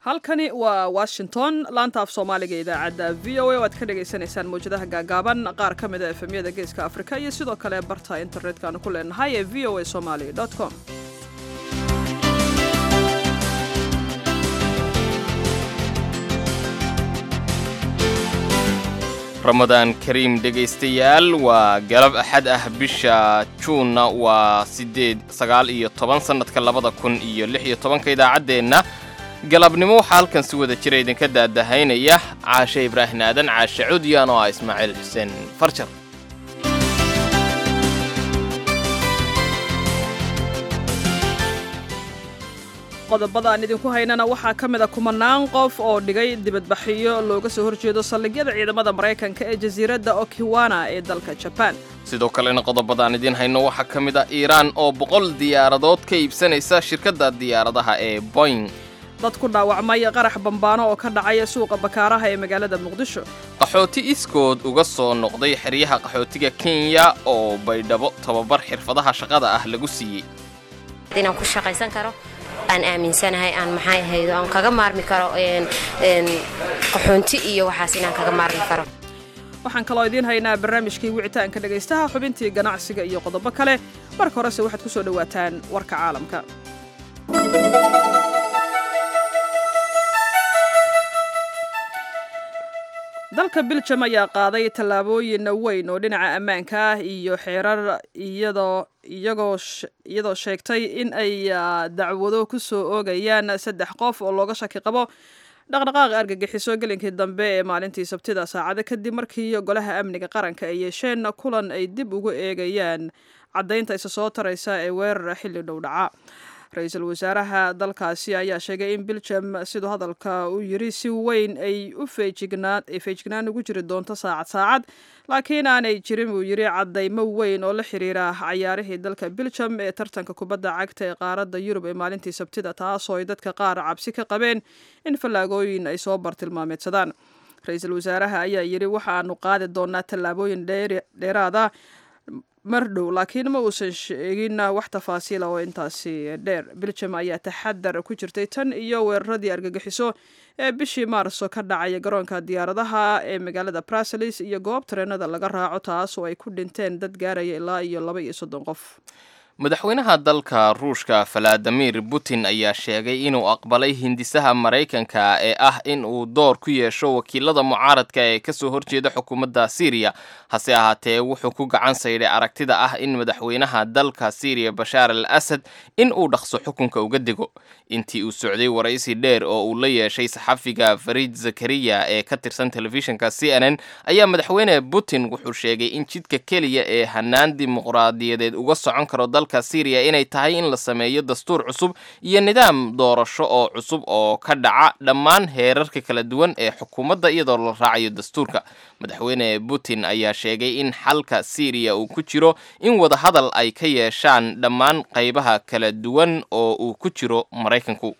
halkani waa washington laanta af soomaaliga idaacadda v o a oo aad ka dhagaysanaysaan mawjadaha gaagaaban qaar ka mida efemyada geeska afrika iyo sidoo kale barta internetkanu ku leenahay ee v o a somali com ramadaan kariim dhegaystayaal waa galab axad ah bisha juunna waa siddeed sagaal iyo toban sannadka labada kun iyo lix iyo tobanka idaacaddeenna galabnimo waxaa halkan si wada jira idinka daadahaynaya caashe ibraahim aadan caashe cudyan oo ah ismaaciil xuseen farjar qodobada aan idinku haynana waxaa ka mid a kumanaan qof oo dhigay dibadbaxyo looga soo horjeedo saldhigyada ciidamada maraykanka ee jasiiradda okiwana ee dalka jabaan sidoo kalena qodobadaan idiin hayno waxaa ka mid ah iiraan oo boqol diyaaradood ka iibsanaysa shirkadda diyaaradaha ee boing dad ku dhaawacmay qarax bambaano oo ka dhacaya suuqa bakaaraha ee magaalada muqdisho qaxooti iskood uga soo noqday xeryaha qaxootiga kenya oo baydhabo tababar xirfadaha shaqada ah lagu siiyey inaan ku shaqaysan karo aan aaminsanahay aan maxay ahaydo aan kaga maarmi karo qaxoonti iyo waxaas inaan kaga maarmi karo waxaan kaloo idiin haynaa barnaamijkii wicitaanka dhegaystaha xubintii ganacsiga iyo qodobo kale marka horese waxaad ku soo dhowaataan warka caalamka dalka biljam ayaa qaaday tallaabooyin weyn oo dhinaca ammaanka ah iyo xeerar iyadoo iyagoo iyadoo sheegtay in ay dacwado ku soo oogayaan saddex qof oo looga shaki qabo dhaqdhaqaaqa argagixiso gelinkii dambe ee maalintii sabtida saacado kadib markii golaha amniga qaranka ay yeesheen kulan ay dib ugu eegayaan caddaynta isa soo taraysa ee weerara xilli dhow dhaca ra-iisul wasaaraha dalkaasi ayaa sheegay in biljam siduu hadalka u yiri si weyn ay u feejignaa feejignaan ugu jiri doonto saacad saacad laakiin aanay jirin buu yiri caddaymo weyn oo la xiriira cayaarihii dalka biljam ee tartanka kubadda cagta ee qaaradda yurub ee maalintii sabtida taasoo ay dadka qaar cabsi ka qabeen in fallaagooyin ay soo bartilmaameedsadaan ra-iisul wasaaraha ayaa yiri waxaanu qaadi doonaa tallaabooyin dheeraada mar dhow laakiin ma uusan sheegin wax tafaasiila oo intaasi dheer biljam ayaa taxadar ku jirtay tan iyo weeraradii argagixiso ee bishii maarso ka dhacaya garoonka diyaaradaha ee magaalada bruseles iyo goob tareenada laga raaco taas oo ay ku dhinteen dad gaaraya ilaa iyo laba iyo soddon qof madaxweynaha dalka ruushka valadimir putin ayaa sheegay inuu aqbalay hindisaha maraykanka ee ah in uu door ku yeesho wakiilada mucaaradka ee kasoo horjeeda xukuumadda syriya hase ahaatee wuxuu ku gacan saydhay aragtida ah in madaxweynaha dalka syriya bashaar al asad in uu dhaqso xukunka uga dego intii uu socday waraysi dheer oo uu la yeeshay saxafiga farid zakariya ee ka tirsan telefishinka c n n ayaa madaxweyne putin wuxuu sheegay in jidka keliya ee hanaan dimuqraadiyadeed uga socon karo dalka syriya inay tahay in la sameeyo dastuur cusub iyo nidaam doorasho oo cusub oo ka dhaca dhammaan heerarka kala duwan ee xukuumadda iyadoo la raacayo dastuurka madaxweyne putin ayaa sheegay in xalka syriya uu ku jiro in wadahadal ay ka yeeshaan dhammaan qaybaha kala duwan oo uu ku jiro maraykanku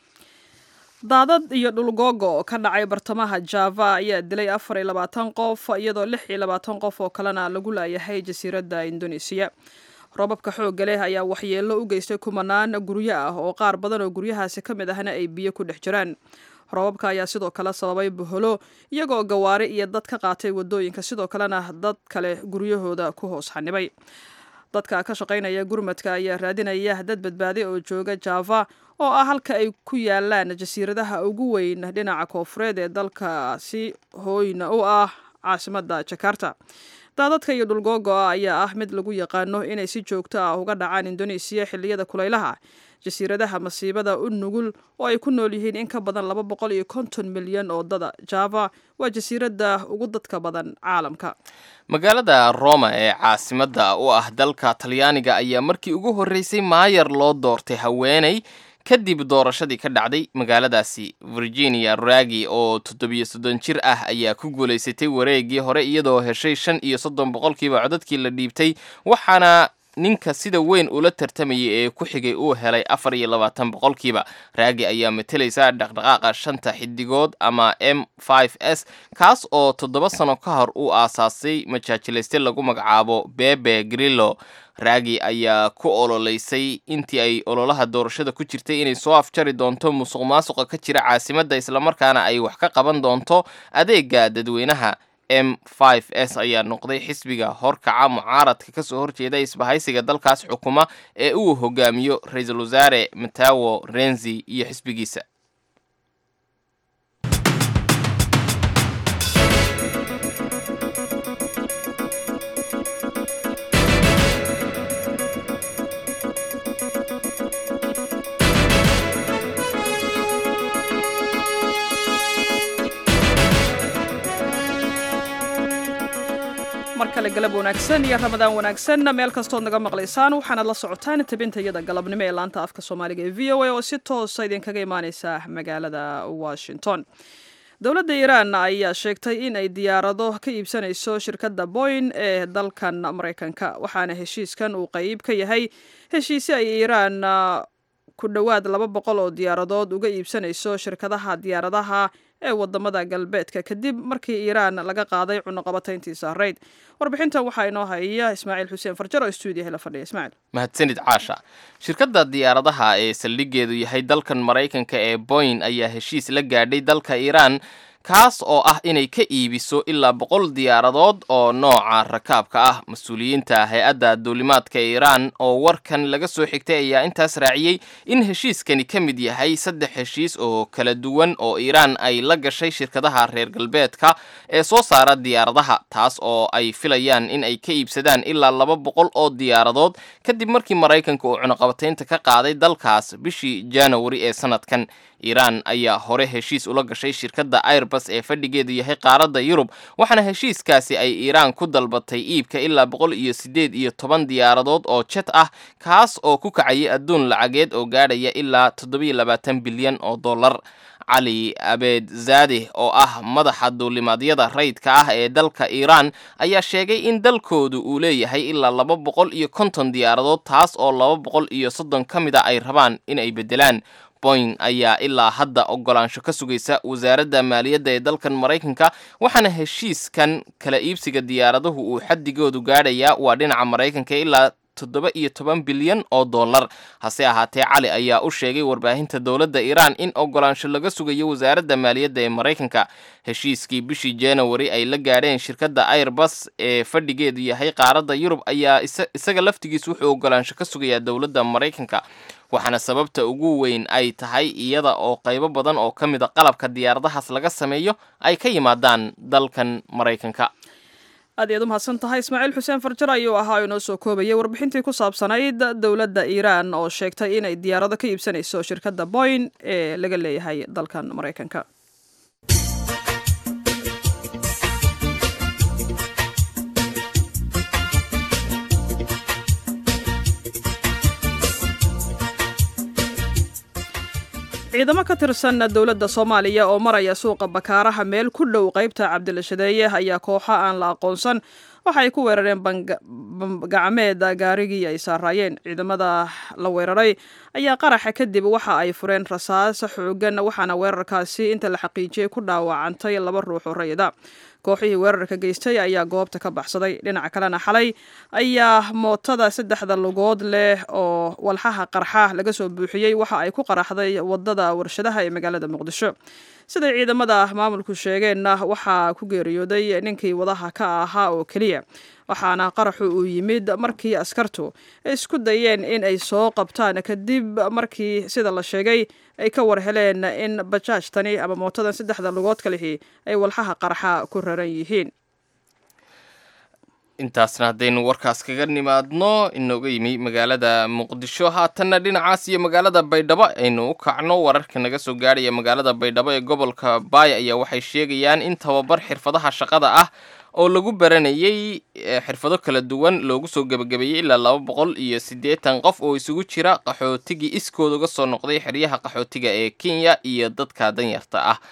daadad iyo dhulgoogo oo ka dhacay bartamaha java ayaa dilay afar iyo labaatan qof iyadoo lix iyo labaatan qof oo kalena lagu laayahay jasiiradda indonesiya roobabka xoogga leh ayaa waxyeello u geystay kumanaan guryo ah oo qaar badan oo guryahaasi ka mid ahna ay biyo ku dhex jiraan roobabka ayaa sidoo kale sababay boholo iyagoo gawaari iyo dad ka qaatay wadooyinka sidoo kalena dad kale guryahooda ku hoos xanibay dadka ka shaqaynaya gurmadka ayaa raadinaya dad badbaaday oo jooga java oo ah halka ay ku yaalaan jasiiradaha ugu weyn dhinaca koofureed ee dalkaasi hooyna u ah caasimadda jakarta daadadka iyo dhulgoogo-a ayaa ah mid lagu yaqaano inay si joogto ah uga dhacaan indonesiya xilliyada kulaylaha jasiiradaha masiibada u nugul oo ay ku nool yihiin in ka badan laba boqol iyo konton milyan oo dada java waa jasiiradda ugu dadka badan caalamka magaalada roma ee caasimadda u ah dalka talyaaniga ayaa markii ugu horreysay maayar loo doortay haweeney kadib doorashadii ka dhacday magaaladaasi virginia ragi oo toddobiyo soddon jir ah ayaa ku guulaysatay wareegii hore iyadoo heshay shan iyo soddon boqolkiiba codadkii la dhiibtay waxaana ninka sida weyn ula tartamayay ee ku xigay uu helay afar iyo labaatan boqolkiiba raagi ayaa matalaysa dhaqdhaqaaqa shanta xidigood ama m s kaas oo toddoba sano ka hor uu aasaasay majaajilayste lagu magacaabo bebe grillo raagi ayaa ku ololeysay intii ay ololaha doorashada ku jirtay inay soo afjari doonto musuq maasuqa ka jira caasimadda islamarkaana ay wax ka qaban doonto adeega dadweynaha m s ayaa noqday xisbiga horkaca mucaaradka kasoo horjeeda isbahaysiga dalkaas xukuma ee uu hogaamiyo ra-iisul wasaare matawo renzi iyo xisbigiisa mar kale galab wanaagsan iyo ramadaan wanaagsan meel kastood naga maqlaysaan waxaanaad la socotaan tabinta iyada galabnimo ee laanta afka soomaaliga ee v o a oo si toosa idinkaga imaaneysa magaalada washington dowladda iiraan ayaa sheegtay in ay diyaarado ka iibsanayso shirkadda boyn ee dalkan maraykanka waxaana heshiiskan uu qeyb ka yahay heshiisi ay iiraan ku dhowaad laba boqol oo diyaaradood uga iibsanayso shirkadaha diyaaradaha ee wadamada galbeedka kadib markii iiraan laga qaaday cunuqabatayntii saareyd warbixintan waxaa inoo haya ismaaciil xuseen farjar oo stuudiyaha la fadhiya ismaaciil mahadsanid caasha shirkadda diyaaradaha ee saldhigeedu yahay dalkan maraykanka ee boyn ayaa heshiis la gaadhay dalka iiraan kaas oo ah inay ka iibiso ilaa boqol diyaaradood oo nooca rakaabka ah mas-uuliyiinta hay-adda duulimaadka iiraan oo warkan laga soo xigtay ayaa intaas raaciyey in heshiiskani ka mid yahay saddex heshiis oo kala duwan oo iiraan ay la gashay shirkadaha reer galbeedka ee soo saara diyaaradaha taas oo ay filayaan in ay ka iibsadaan ilaa laba boqol oo diyaaradood kadib markii maraykanka uu cunuqabataynta ka qaaday dalkaas bishii januari ee sanadkan iiraan ayaa hore heshiis ula gashay shirkadda airbus ee fadhigeedu yahay qaaradda yurub waxaana heshiiskaasi ay iiraan ku dalbatay iibka ilaa boqol iyo siddeed iyo toban diyaaradood oo jet ah kaas oo ku kacayay adduun lacageed oo gaadhaya ilaa toddobiyo labaatan bilyan oo dollar cali abeed zaadeh oo ah madaxa duulimaadyada rayidka ah ee dalka iiraan ayaa sheegay in dalkoodu uu leeyahay ilaa laba boqol iyo konton diyaaradood taas oo laba boqol iyo soddon ka mid a ay rabaan in ay beddelaan boyn ayaa ilaa hadda ogolaansho ka sugaysa wasaaradda maaliyadda ee dalkan maraykanka waxaana heshiiskan kala iibsiga diyaaraduhu uu xadigoodu gaadhayaa waa dhinaca maraykanka ilaa toddoba iyo toban bilyan oo dollar hase ahaatee cali ayaa u sheegay warbaahinta dowladda iiraan in ogolaansho laga sugayo wasaaradda maaliyadda ee maraykanka heshiiskii bishii januari ay la gaadheen shirkadda airbus ee fadhigeedu yahay qaaradda yurub ayaa isaga laftigiis wuxuu ogolaansho ka sugayaa dowladda maraykanka waxaana sababta ugu weyn ay tahay iyada oo qaybo badan oo ka mid a qalabka diyaaradahaas laga sameeyo ay ka yimaadaan dalkan maraykanka aad iyaad u mahadsan tahay ismaaciil xuseen farjar ayuu ahaa oo inoo soo koobayay warbixintii ku saabsanayd dowladda iiraan oo sheegtay inay diyaarado ka iibsanayso shirkadda boyn ee laga leeyahay dalkan maraykanka ciidamo ka tirsan dowladda soomaaliya oo maraya suuqa bakaaraha meel ku dhow qaybta cabdilashadeeye ayaa kooxo aan la aqoonsan waxa ay ku weerareen bangacmeed gaarigii ay saaraayeen ciidamada la weeraray ayaa qaraxa kadib waxa ay fureen rasaas xoogan waxaana weerarkaasi inta la xaqiijiyey ku dhaawacantay laba ruux oo rayida kooxihii weerarka geystay ayaa goobta ka baxsaday dhinaca kalena xalay ayaa mootada saddexda lugood leh oo walxaha qarxa laga soo buuxiyey waxa ay ku qaraxday wadada warshadaha ee magaalada muqdisho siday ciidamada maamulku sheegeenna waxaa ku geeriyooday ninkii wadaha ka ahaa oo keliya waxaana qaraxu uu yimid markii askartu isku dayeen in ay soo qabtaan kadib markii sida la sheegay ay ka war heleen in bajaajtani ama mootadan saddexda lugood ka lihi ay walxaha qarxa ku raran yihiin intaasna haddaynu warkaas kaga nimaadno inooga yimi magaalada muqdisho haatanna dhinacaas iyo magaalada baydhabo aynu u kacno wararka naga soo gaadhaya magaalada baydhabo ee gobolka baay ayaa waxay sheegayaan in tababar xirfadaha shaqada ah oo lagu baranayay xirfado kala duwan loogu soo gebagabeeyey ilaa laba boqol iyo siddeetan qof oo isugu jira qaxootigii iskooda uga soo noqday xeryaha qaxootiga ee kenya iyo dadka danyarta ah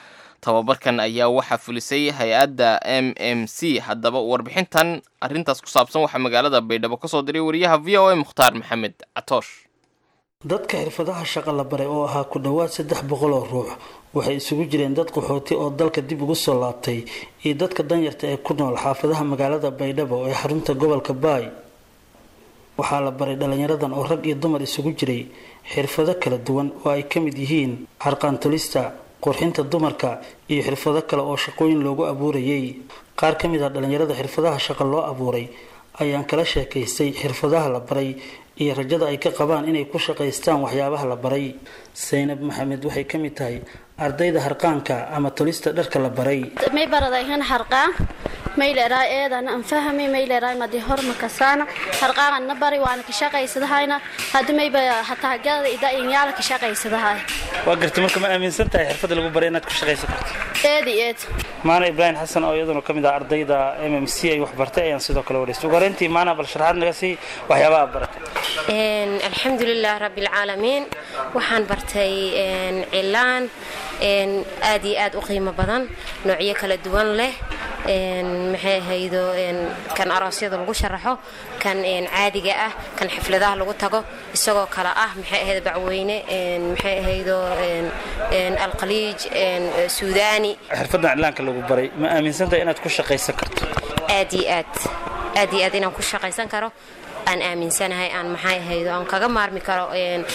tababarkan ayaa waxaa fulisay hay-adda m m c haddaba warbixintan arrintaas ku saabsan waxaa magaalada baydhabo ka soo diray wariyaha v o a mukhtaar maxamed catoosh dadka xirfadaha shaqa la baray oo ahaa ku dhowaad saddex boqol oo ruux waxay isugu jireen dad qaxooti oo dalka dib ugu soo laabtay iyo dadka danyarta ee ku nool xaafadaha magaalada baydhabo ee xarunta gobolka baay waxaa la baray dhallinyaradan oo rag iyo dumar isugu jiray xirfado kala duwan oo ay ka mid yihiin harqaantolista qurxinta dumarka iyo xirfado kale oo shaqooyin loogu abuurayay qaar ka mid ah dhallinyarada xirfadaha shaqa loo abuuray ayaan kala sheekaystay xirfadaha la baray iyo rajada ay ka qabaan inay ku shaqaystaan waxyaabaha la baray saynab maxamed waxay ka mid tahay ardayda harqaanka ama tolista dharka la baray may baradayhan harqaan may leedahay eedan aan fahmi may leedahay madi horma kasaana harqaan na bari waana ka shaqaysadahayna hadda may ba hataa gada ida inyaala ka shaqaysadahay waa gartay marka ma aaminsan tahay xirfada lagu baray inaad ku shaqaysan karto eedi eed maana ibraahim xasan oo iyaduna ka mid ah ardayda m m c ay wax bartay ayaan sidoo kale wareystay ugu horeyntii maana bal sharaxaad naga sii waxyaabaha baratay alxamdulilah rabbilcaalamiin waxaan bartay cilaan aad iyo aad u qiimo badan noocyo kala duwan leh maxay ahaydo kan aroosyada lagu sharaxo kan caadiga ah kan xafladaha lagu tago isagoo kale ah maxay ahayd bacweyne maxay ahaydo alqaliij suudaani xirfadan cilaanka lagu baray ma aaminsantahay inaad ku shaqaysan karto aad iyo aad aad iyo aad inaan ku shaqaysan karo aan aaminsanahay aan maxay ahaydo aan kaga maarmi karo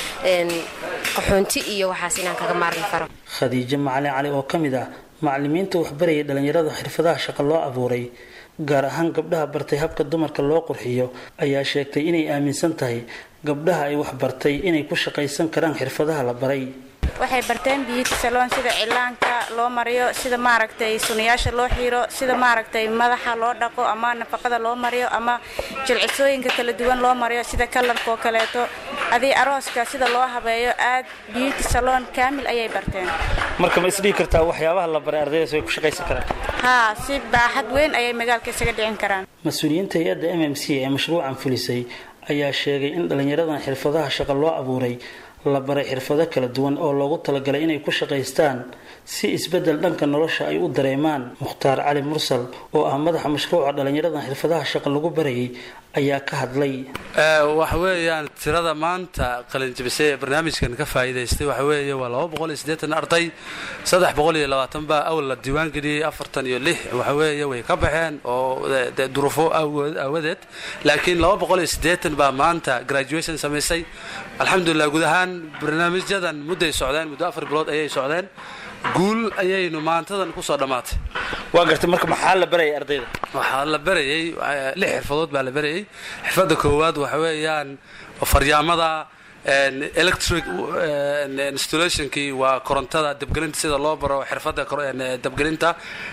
qaxoonti iyo waxaas inaan kaga maarmi karo khadiijo macalin cali oo ka mid ah macalimiinta waxbarayay dhallinyarada xirfadaha shaqa loo abuuray gaar ahaan gabdhaha bartay habka dumarka loo qurxiyo ayaa sheegtay inay aaminsan tahay gabdhaha ay waxbartay inay ku shaqaysan karaan xirfadaha la baray waxay barteen biyuti saloon sida cilaanka loo mariyo sida maaragtay sunayaasha loo xiiro sida maaragtay madaxa loo dhaqo ama nafaqada loo mariyo ama jilcisooyinka kala duwan loo mariyo sida kalarkaoo kaleeto adii arooska sida loo habeeyo aad biyuti saloon kaamil ayay barteen marka ma isdhihi kartaa waxyaabaha la baray ardaydaas way ku shaqaysan karaan haa si baaxad weyn ayay magaalka isaga dhicin karaan mas-uuliyiinta hay-adda m m c ee mashruucan fulisay ayaa sheegay in dhallinyaradan xirfadaha shaqa loo abuuray la baray xirfado kala duwan oo loogu talagalay inay ku shaqaystaan si isbeddel dhanka nolosha ay u dareemaan mukhtaar cali mursal oo ah madaxa mashruuca dhallinyaradan xirfadaha shaqa lagu barayay ayaa ka hadlay waxa weeyaan tirada maanta qalinjabisay ee barnaamijkan ka faa'iidaystay waxa weeye waa laba boqol iyo siddeetan arday saddex boqol iyo labaatan baa awal la diiwaan geliyey afartan iyo lix waxa weeye way ka baxeen oo duruufo aawadeed laakiin laba boqol iyo siddeetan baa maanta graduation samaysay alxamdulilah guud ahaan barnaamijyadan mudday socdeen muddo afar bilood ayay socdeen guul ayaynu maantadan kusoo dhammaatay waa gartay marka maxaa la barayay ardayda waxaa la barayay lix xirfadood baa la barayay xirfadda koowaad waxa weeyaan faryaamada electric installationkii waa korontada dabgelinta sida loo baro xirfadda dabgelinta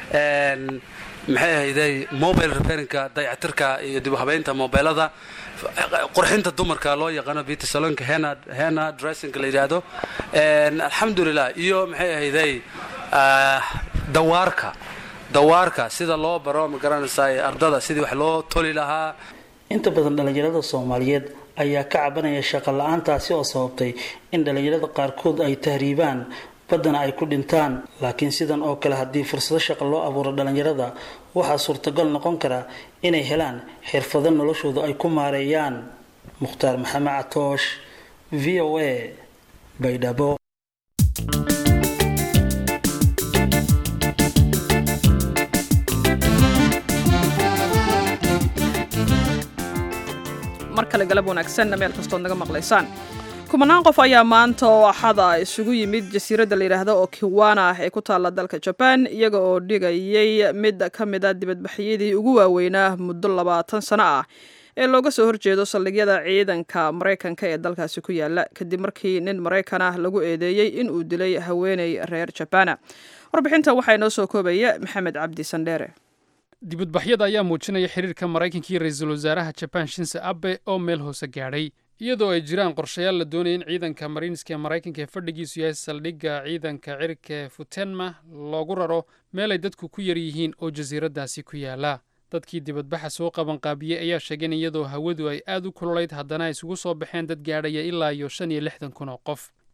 maxay ahayday mobile repairinka dayactirka iyo dib u habeynta mobilada qurxinta dumarka loo yaqaano beauty salonka hena hena dressinga la yidhaahdo alxamdulilah iyo maxay ahayday dawaarka dawaarka sida loo baro ma garanaysaa ardada sidii wax loo toli lahaa inta badan dhallinyarada soomaaliyeed ayaa ka cabanaya shaqo la-aantaasi oo sababtay in dhallinyarada qaarkood ay tahriibaan baddana ay ku dhintaan laakiin sidan oo kale haddii fursado shaqo loo abuuro dhallinyarada waxaa suurtagal noqon kara inay helaan xirfado noloshooda ay ku maareeyaan mukhtaar maxamed catoosh v o a baydhabo mar kale galab wanaagsanna meel kastood naga maqlaysaan kumanaan qof ayaa maanta oo axada isugu yimid jasiiradda la yidhaahdo oo kiwana ah ee ku taalla dalka jaban iyaga oo dhigayay mid ka mid a dibadbaxyadii ugu waaweynaa muddo labaatan sano ah ee looga soo horjeedo saldhigyada ciidanka maraykanka ee dalkaasi ku yaala kadib markii nin maraykan ah lagu eedeeyey in uu dilay haweeney reer jabana warbixinta waxaa inoo soo koobaya maxamed cabdi sandheere dibadbaxyada ayaa muujinaya xiriirka maraykanka iyo ra-iisul wasaaraha jabaan shinse abe oo meel hoose gaadhay iyadoo ay jiraan qorshayaal la doonaya in ciidanka mariinska ee maraykanka ee fadhigiisu yahay saldhigga ciidanka cirka ee futenma loogu raro meel ay dadku ku yar yihiin oo jasiiraddaasi ku yaala dadkii dibadbaxa soo qabanqaabiyey ayaa sheegeen iyadoo hawadu ay aad u kululayd haddana ay isugu soo baxeen dad gaadhaya ilaa iyo shan iyo lixdan kun oo qof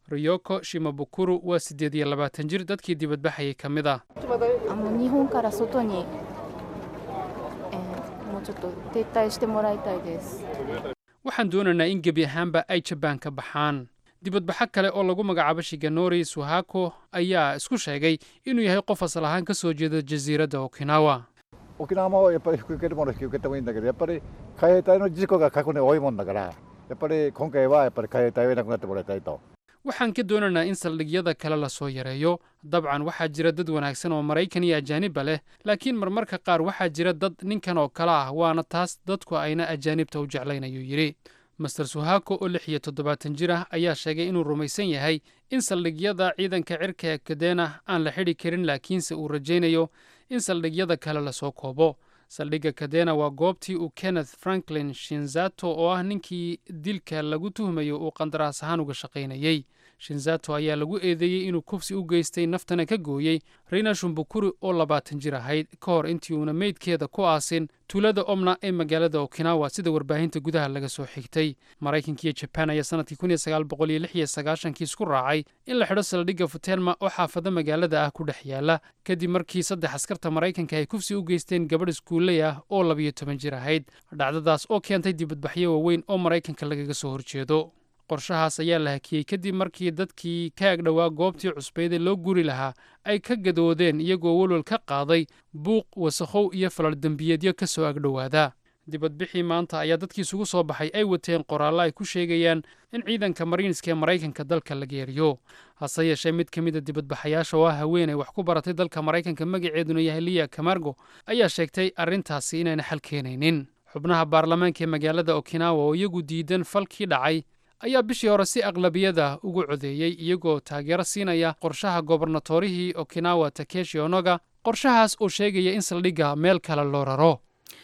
riyoko shimabukuru waa siddeed iyo labaatan jir dadkii dibadbaxayay ka mid ah あの日本から外に、えーもうちょっと撤退してもらいたいです。 waxaan doonaynaa in gebi ahaanba ay jabaan ka baxaan dibadbaxo kale oo lagu magacaabo shiganori suhako ayaa isku sheegay inuu yahay qof asal ahaan ka soo jeeda jasiiradda okinawa 沖縄もやっぱり引き受けるもの引き受けてもいいんだけどやっぱり海兵隊の事故が過去に多いもんだからやっぱり今回はやっぱり海兵隊はいなくなってもらいたいと。 waxaan ka doonaynaa in saldhigyada kale lasoo yareeyo dabcan waxaa jira dad wanaagsan oo maraykan iyo ajaanibba leh laakiin marmarka qaar waxaa jira dad ninkan oo kale ah waana taas dadku ayna ajaanibta u jeclayn ayuu yidhi master suhako oo lix iyo toddobaatan jir ah ayaa sheegay inuu rumaysan yahay in saldhigyada ciidanka cirka ee kadena aan la xidhi karin laakiinse uu rajaynayo in saldhigyada kale lasoo koobo saldhigga kadena waa goobtii uu kenneth franklin shinzato oo ah ninkii dilka lagu tuhmayo uu qandaraas ahaan uga shaqaynayey shinzato ayaa lagu eedeeyey inuu kufsi u geystay naftana ka gooyey rina shumbukuri oo labaatan jir ahayd ka hor intii uuna meydkeeda ku aasin tuulada omna ee magaalada okinawa sida warbaahinta gudaha laga soo xigtay maraykanka iyo jabaan ayaa sanadkii kun iyo sagaal boqol iyo lix iyo sagaashankii isku raacay in la xidho saldhigga futelma oo xaafado magaalada ah ku dhex yaala kadib markii saddex askarta maraykanka ay kufsi u geysteen gabadh iskuulley ah oo labiyo toban jir ahayd dhacdadaas oo keentay dibadbaxyo waaweyn oo maraykanka lagaga soo horjeedo qorshahaas ayaa la hakiyey kadib markii dadkii ka agdhowaa goobtii cusbeyd ee loo guri lahaa ay ka gadoodeen iyagoo welwel ka qaaday buuq wasakhow iyo falal dembiyeedyo ka soo agdhowaada dibadbixii maanta ayaa dadkii isugu soo baxay ay wateen qoraallo ay ku sheegayaan in ciidanka mariinska ee maraykanka dalka laga eriyo hase yeeshee mid ka mid a dibadbaxayaasha oo ah haweenay wax ku baratay dalka maraykanka magaceeduna yahay liya kamargo ayaa sheegtay arrintaasi inayna xal keenaynin xubnaha baarlamaanka ee magaalada okinawa oo iyagu diidan falkii dhacay ayaa bishii hore si aqlabiyada ugu codeeyey iyagoo taageero siinaya qorshaha gobarnatorihii okinawa takeshi onoga qorshahaas oo sheegaya in saldhigga meel kale loo raro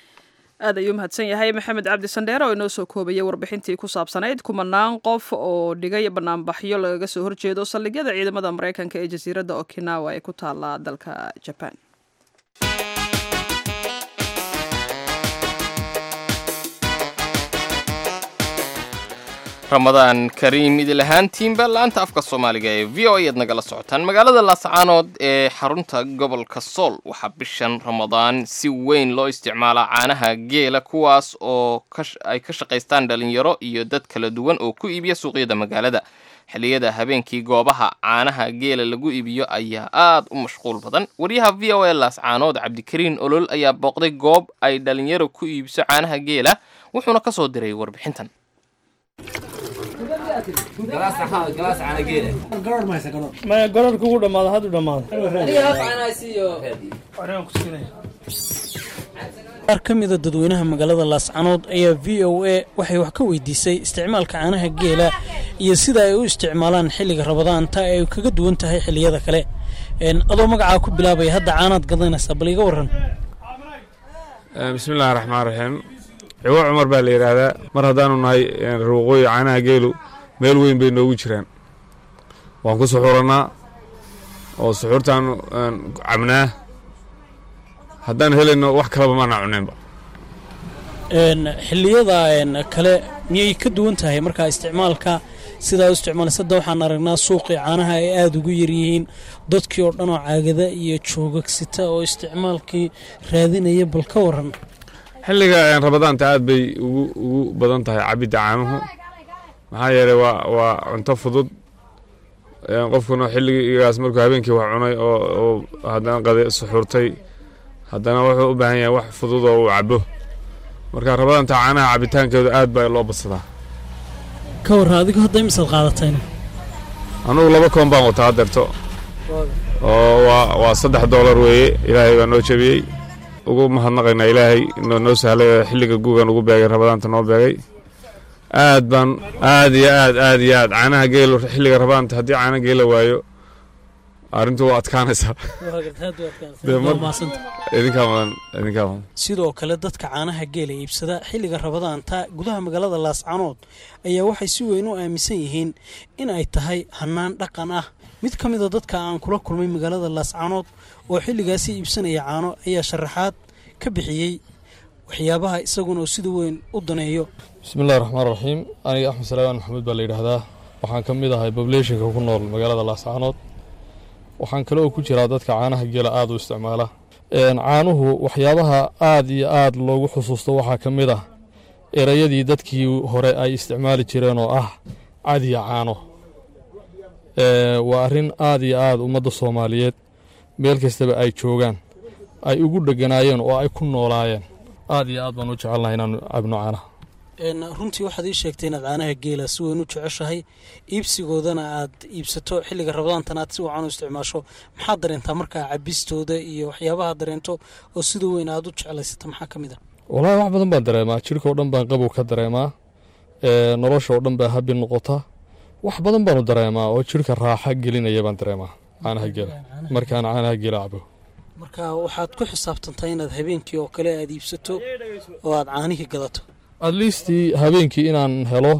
aad ayuu mahadsan yahay maxamed cabdi sandheere oo inoo soo koobayay warbixintii ku saabsanayd kumanaan qof oo dhigay banaanbaxyo lagaga soo horjeedo saldhigyada ciidamada maraykanka ee jasiiradda okinawa ee ku taala dalka jabaan ramadaan kariim idil ahaantiinba la-anta afka soomaaliga ee v o ayaad nagala socotaan magaalada laascaanood ee xarunta gobolka sool waxaa bishan ramadaan si weyn loo isticmaalaa caanaha geela kuwaas oo ay ka shaqaystaan dhalinyaro iyo dad kala duwan oo ku iibiya suuqyada magaalada xilliyada habeenkii goobaha caanaha geela lagu iibiyo ayaa aad u mashquul badan waryaha v o a laascaanood cabdikariin olol ayaa booqday goob ay dhalinyaro ku iibiso caanaha geela wuxuuna ka soo diray warbixintan gorarka ugu dhamaado haduu dhamaado qaar ka mida dadweynaha magaalada laascanood ayaa v o a waxay wax ka weydiisay isticmaalka caanaha geela iyo sida ay u isticmaalaan xilliga rabadaanta ay kaga duwan tahay xilliyada kale adoo magacaa ku bilaabaya hadda caanaad gadanaysaa bal iga waran bismillahi raxmaan raxiim ciwo cumar baa la yidhaahdaa mar haddaanu nahay ruuqooyi caanaha geelu meel weyn bay noogu jiraan waan ku suxurannaa oo suxuurtaan cabnaa haddaan helayno wax kalaba maana cunaynba xilliyada kale miyay ka duwan tahay markaa isticmaalka sidaa u isticmaalaysa hadda waxaan aragnaa suuqii caanaha ay aada ugu yaryihiin dadkii oo dhan oo caagada iyo joogagsita oo isticmaalkii raadinaya bal ka waran xilliga rabadaanta aad bay ugu ugu badan tahay cabidda caanuhu maxaa yeelay waa waa cunto fudud qofkuna xilligaas markuu habeenkii wax cunay oo oo haddana qade suxuurtay haddana wuxuu u baahan yahay wax fudud oo uu cabo marka rabadaanta caanaha cabitaankeedu aad baa loo badsadaa ka warra adigu hadda imisaad qaadatayna anugu laba koon baan wataa adeerto oo waa waa saddex doolar weeye ilaahay baa noo jebiyey ugu mahadnaqaynaa ilaahay noo noo sahlay oo xilliga guugan ugu beegay rabadaanta noo beegay aad baan aad iyo aad aad iyo aad caanaha geelo xilliga rabadaanta haddii caana geela waayo arrintu waa adkaanaysaa idinkaa mudan idinkaa mudan sidoo kale dadka caanaha geela iibsada xilliga rabadaanta gudaha magaalada laascanood ayaa waxay si weyn u aaminsan yihiin in ay tahay hannaan dhaqan ah mid ka mida dadka aan kula kulmay magaalada laascanood oo xilligaasi iibsanaya caano ayaa sharaxaad ka bixiyey waxyaabaha isaguna oo sida weyn u daneeyo bismillahi raxmaan raxiim aniga axmed salaaman maxamuud baa la yidhaahdaa waxaan ka mid ahay bableeshinka ku nool magaalada laascaanood waxaan kale oo ku jiraa dadka caanaha geela aada u isticmaala caanuhu waxyaabaha aada iyo aada loogu xusuusto waxaa ka mid ah erayadii dadkii hore ay isticmaali jireen oo ah cadiya caano waa arrin aada iyo aada ummadda soomaaliyeed meel kastaba ay joogaan ay ugu dheganaayeen oo ay ku noolaayeen aada iyo aad baan u jecelnahay inaanu cabno caanaha runtii waxaad ii sheegtay inaad caanaha geela si weyn u jeceshahay iibsigoodana aad iibsato xilliga rabadaantan aad si wacan u isticmaasho maxaad dareentaa markaa cabistooda iyo waxyaabaha dareento oo sida weyn aad u jeclaysata maxaa ka mid a wallaahi wax badan baan dareemaa jirka oo dhan baan qabow ka dareemaa nolosha oo dhan baa habi noqota wax badan baanu dareemaa oo jirka raaxa gelinaya baan dareemaa caanaha geela markaan caanaha geela cabo marka waxaad ku xisaabtantaa inaad habeenkii oo kale aad iibsato oo aad caanihii gadato at least habeenkii inaan helo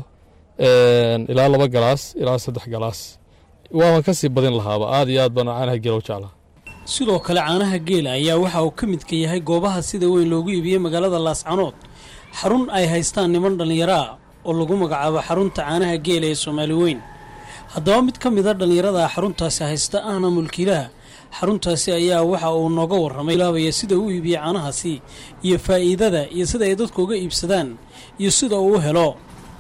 ilaa laba galaas ilaa saddex galaas waaban ka sii badin lahaaba aad iyo aad baan caanaha geela u jeclaa sidoo kale caanaha geela ayaa waxa uu ka midka yahay goobaha sida weyn loogu iibiyey magaalada laascanood xarun ay haystaan niman dhallinyaro ah oo lagu magacaabo xarunta caanaha geela ee soomaali weyn haddaba mid ka mida dhallinyarada xaruntaasi haysta ahna mulkiilaha xaruntaasi ayaa waxa uu nooga warramay bilaabaya sida uu iibiye caanahaasi iyo faa'iidada iyo sida ay dadku uga iibsadaan iyo sida uu u helo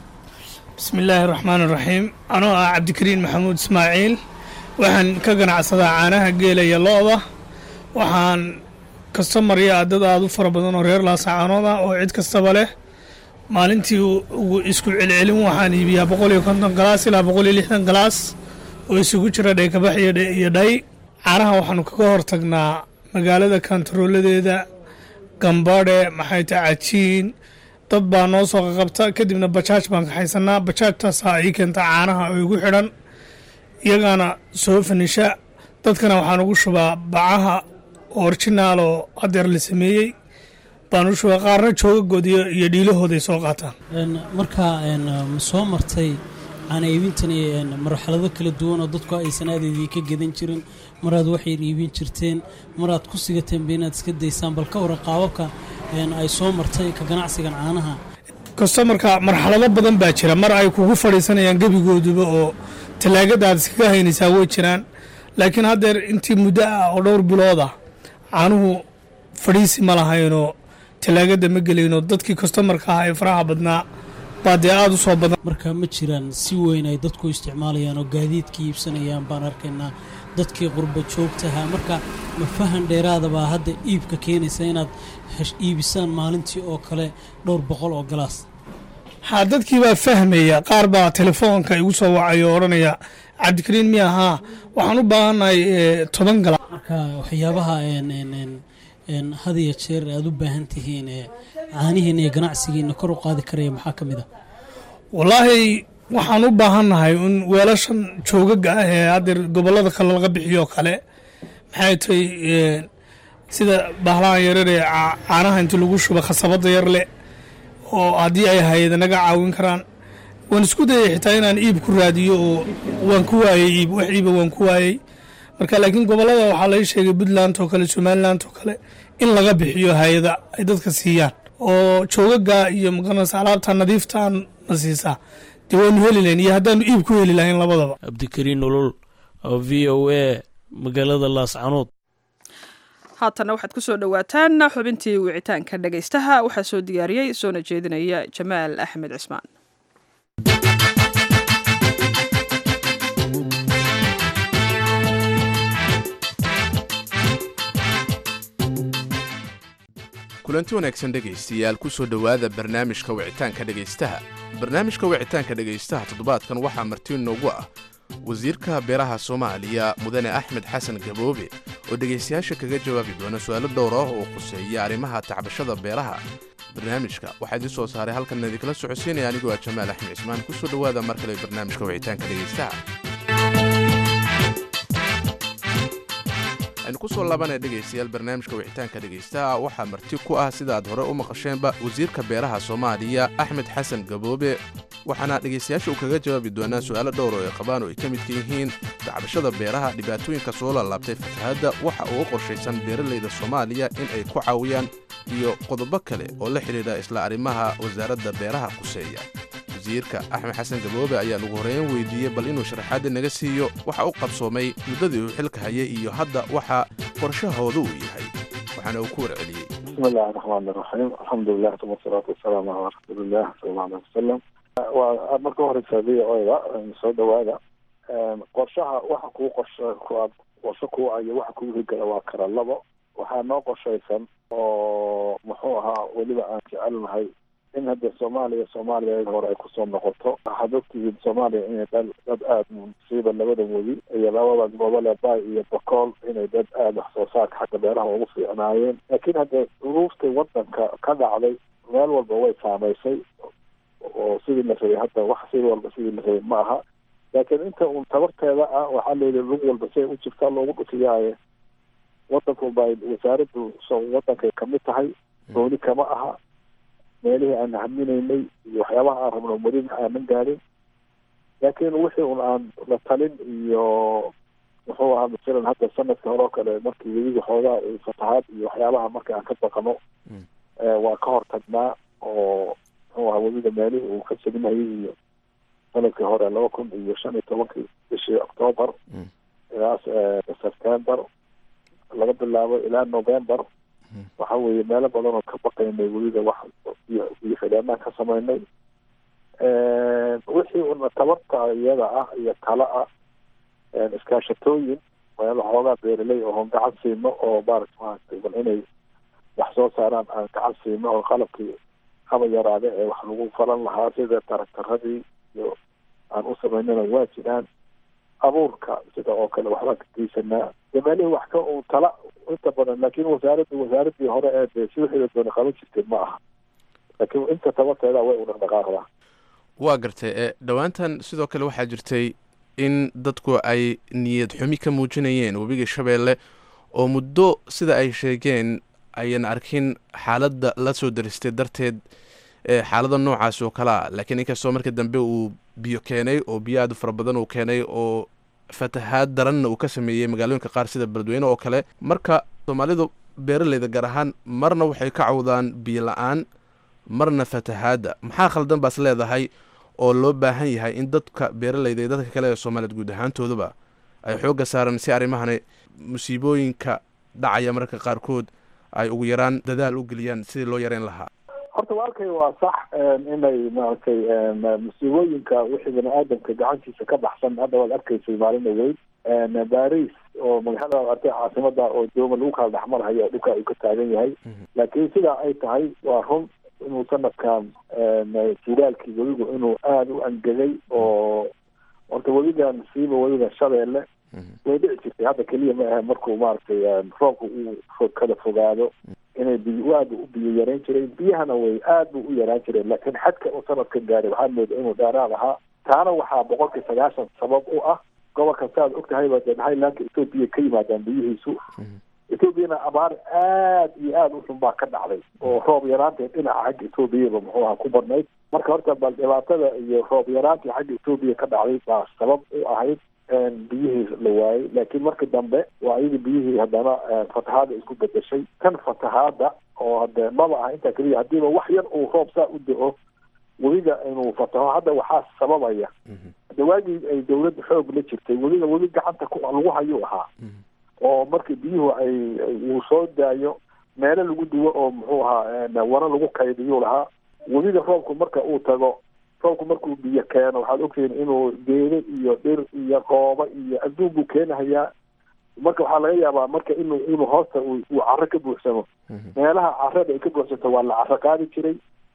bismillaahi raxmaan iraxiim anoo ah cabdikariin maxamuud ismaaciil waxaan ka ganacsadaa caanaha geela iyo lo-da waxaan kastamarya dad aada u fara badan oo reer laasacaanood ah oo cid kastaba leh maalintii ugu isku celcelin waxaan iibiyaa boqol iyo konton galaas ilaa boqol iyo lixdan galaas oo isugu jira dhaykabax iyo dhay caanaha waxaanu kaga hortagnaa magaalada kantarooladeeda gambadhe maxay tahay cajiin dad baa noo soo qaqabta kadibna bajaaj baan kaxaysanaa bajaajtaasaa ii keenta caanaha oo igu xidhan iyagaana soo fanisha dadkana waxaan ugu shubaa bacaha orjinaal oo adeer la sameeyey baan u shubaa qaarna joogagood iyo dhiilahooday soo qaataan markaa ma soo martay caana iibintan marxalado kala duwan oo dadku aysan aadeedii ka gedan jirin maraad waxyar iibin jirteen maraad ku sigateenba inaad iska daysaan bal ka waran qaababka ay soo martay ka ganacsigan caanaha kastamarka marxalado badan baa jira mar ay kugu fadhiisanayaan gebigooduba oo tallaagadaad iskaga haynaysaa way jiraan laakiin haddeer intii muddo ah oo dhowr bilood ah caanuhu fadhiisi ma lahaynoo tallaagada ma gelayno dadkii kastamarka ah ee faraha badnaa baa dee aada u soo badan marka ma jiraan si weyn ay dadku isticmaalayaan oo gaadiidka iibsanayaan baan arkaynaa dadkii qurba joogtaha marka ma fahan dheeraadabaa hadda iibka keenaysa inaad iibisaan maalintii oo kale dhowr boqol oo galaas haa dadkii baa fahmaya qaar baa telefoonka igu soo wacay oo odhanaya cabdikariin miya haa waxaan u baahannahay toban galaas marka waxyaabaha had iyo jeer aad u baahan tihiin caanihiina iyo ganacsigiina kor u qaadi karaya maxaa ka mid a wallaahi waxaan u baahannahay in weelashan joogaga ah ee haddeer gobollada kale laga bixiyo kale maxay tahay sida bahlahan yarar ee caanaha intii lagu shuba khasabadda yar leh oo haddii ay hayada naga caawin karaan waan isku dayay xitaa inaan iib ku raadiyo oo waan ku waayey iib wax iiba waan ku waayey marka laakiin gobollada waxaa laga sheegay puntland oo kale somaliland oo kale in laga bixiyo hay-ada ay dadka siiyaan oo joogaga iyo maqanaysa alaabta nadiiftaan na siisaa dee waanu heli lahayn iyo haddaanu iib ku heli lahayn labadaba cabdikariin nolol oo v o a magaalada laascanood haatanna waxaad ku soo dhowaataan xubintii wicitaanka dhegaystaha waxaa soo diyaariyey soona jeedinaya jamaal axmed cismaan kulanti wanaagsan dhegaystayaal ku soo dhowaada barnaamijka wicitaanka dhegaystaha barnaamijka wicitaanka dhegaystaha toddobaadkan waxaa marti noogu ah wasiirka beeraha soomaaliya mudane axmed xasan gaboobe oo dhegaystayaasha kaga jawaabi doona su'aalo dhowr ah oo khuseeya arrimaha tacbashada beeraha barnaamijka waxaa idiin soo saaray halkan idinkala socodsiinaya anigoo ah jamaal axmed cismaan ku soo dhowaada mar kale barnaamijka wicitaanka dhegaystaha aynu ku soo laabanaya dhegaystayaal barnaamijka wicitaanka dhegaystaha waxaa marti ku ah sida aad hore u maqasheenba wasiirka beeraha soomaaliya axmed xasan gaboobe waxaana dhegaystayaasha uu kaga jawaabi doonaa su'aalo dhowr oo ay qabaan oo ay ka midka yihiin dacbashada beeraha dhibaatooyinka soo laalaabtay fatahadda waxa uga qorshaysan beeralayda soomaaliya in ay ku caawiyaan iyo qodobo kale oo la xidhiidha isla arrimaha wasaaradda beeraha khuseeya wasiirka axmed xasan gaboobe ayaan ugu horeyn weydiiyey bal inuu sharaxaadda naga siiyo waxa u qabsoomay muddadii uu xilka hayay iyo hadda waxa qorshahooda uu yahay waxaana uu ku warceliyey bismi illahi raxmaan iraxiim alxamdulilah uma asalaatu wasalaamu calaa rasuuliillah sala allahu aleh wasalam waa marka horeysa v o da soo dhawaada qorshaha waxa kuu qorsha kuaad qorsho kuu ayo waxa kuu higala waa kala labo waxaa noo qorshaysan oo muxuu ahaa weliba aan jecelnahay in hadda soomaaliya soomaaliya hore ay kusoo noqoto waxaad ogtihiin soomaaliya inay dad dad aada musiiba labada weli iyo labada gobole bay iyo bokool inay dad aada wax soo saarka xagga beeraha ugu fiicnaayeen laakiin hadda duruuftii wadanka ka dhacday meel walba way saamaysay oo sidii la rabay hadda wax sidii walba sidii la rabay ma aha laakiin inta uun tabarteeda ah waxaa layidhi lug walba si ay u jirtaa loogu dhufiyaaye wadanku bay wasaaraddu so wadankay kamid tahay dooni kama aha meelihii aan haminaynay iyo waxyaabaha aan rabno welina aanan gaadin laakiin wixii un aan la talin iyo muxuu ahaa masalan hadda sanadka hore oo kale markii weliga xoogaa fatahaad iyo waxyaabaha marka aan ka baqano waa ka hortagnaa oo muxuu ahaa weliga meelihii uu ka salinayay iyo sanadkii hore laba kun iyo shan iyo tobankii bishii octoobar ilaa september laga bilaabo ilaa november waxa weeye meelo badan oo ka baqaynay weliba wax iyo iyo xidheenaan ka samaynay wixii una tabarta iyada ah iyo tala ah iskaashatooyin meelo xoogaa beeraley oo gacan siino oo maarata maaragtay bal inay wax soo saaraan aan gacan siino oo qalabkii haba yaraade ee wax lagu falan lahaa sida taraktaradii iyo aan u samaynana waa jiraan abuurka sida oo kale waxbaan ka geysanaa de meelihii wax ka uu tala inta badan laakiin wasaaraddu wasaaradii hore ee de si wixii la doona qaban jirtay ma aha laakiin inta tabarteeda way u dhaqdhaqaaqdaa waa gartay ee dhowaantan sidoo kale waxaa jirtay in dadku ay niyad xumi ka muujinayeen webiga shabeelle oo muddo sida ay sheegeen ayan arkin xaaladda la soo daristay darteed xaalada noocaas oo kale a laakiin inkastoo marka dambe uu biyo keenay oo biyo aad u fara badan uu keenay oo fatahaad daranna uu ka sameeyey magaalooyinka qaar sida beledweyne oo kale marka soomaalidu beeraleyda gaar ahaan marna waxay ka cawdaan biyo la-aan marna fatahaadda maxaa khaldan baas leedahay oo loo baahan yahay in dadka beeraleyda iyo dadka kale ee soomaaliyeed guud ahaantooduba ay xoogga saaran si arrimahani musiibooyinka dhacaya mararka qaarkood ay ugu yaraan dadaal u geliyaan sidii loo yareyn lahaa horta walkay waa sax inay maaragtay musiibooyinka wixii bani aadamka gacantiisa ka baxsan hadda waad arkaysay maalina weyn baris oo magaalada artay caasimada oo dooma lagu kala dhexmarhayo oo dhulka uu ka taagan yahay laakiin sidaa ay tahay waa run inuu sanadkan jiraalkii webigu inuu aada u angegay oo horta webigan siiba webiga shabeelle way dhici jirtay hadda keliya ma ahe markuu maaragtay roobka uu kala fogaado inay biy aada u biyo yarayn jireen biyahana way aad bu u yaraan jireen laakiin xadka uu sanadka gaaray waxaa mooda inuu dheeraad ahaa taana waxaa boqolkii sagaashan sabab u ah gobolka saaad ogtahayba dee highlandka ethoopia ka yimaadaan biyihiisu ethoobiana abaar aad iyo aada u xun baa ka dhacday oo roob yaraanteed dhinaca xagga ethoobiaba muxuu ahaa ku badnayd marka horta bal dhibaatada iyo roob yaraantii xagga ethoobiya ka dhacday baa sabab u ahayd biyihii la waayey laakiin marka dambe waa iyadii biyihii haddana fatahaada isku bedeshay kan fatahaada oo hade maba aha intaa keliya haddiiba wax yar uu roob saa u da-o webiga inuu fataho hadda waxaa sababaya hade waagii ay dawladda xoog la jirtay webiga webi gacanta ku lagu hayuu ahaa oo markii biyuhu ay uu soo daayo meelo lagu duwo oo muxuu ahaa wana lagu kaydiyuu lahaa webiga roobku marka uu tago roobku markuu biyo keeno waxaad ogtihiin inuu geedo iyo dhir iyo qooba iyo adduun buu keenahayaa marka waxaa laga yaabaa marka inuu inuu hoosta uu caro ka buuxsamo meelaha carada ay ka buuxsanto waa la caro qaadi jiray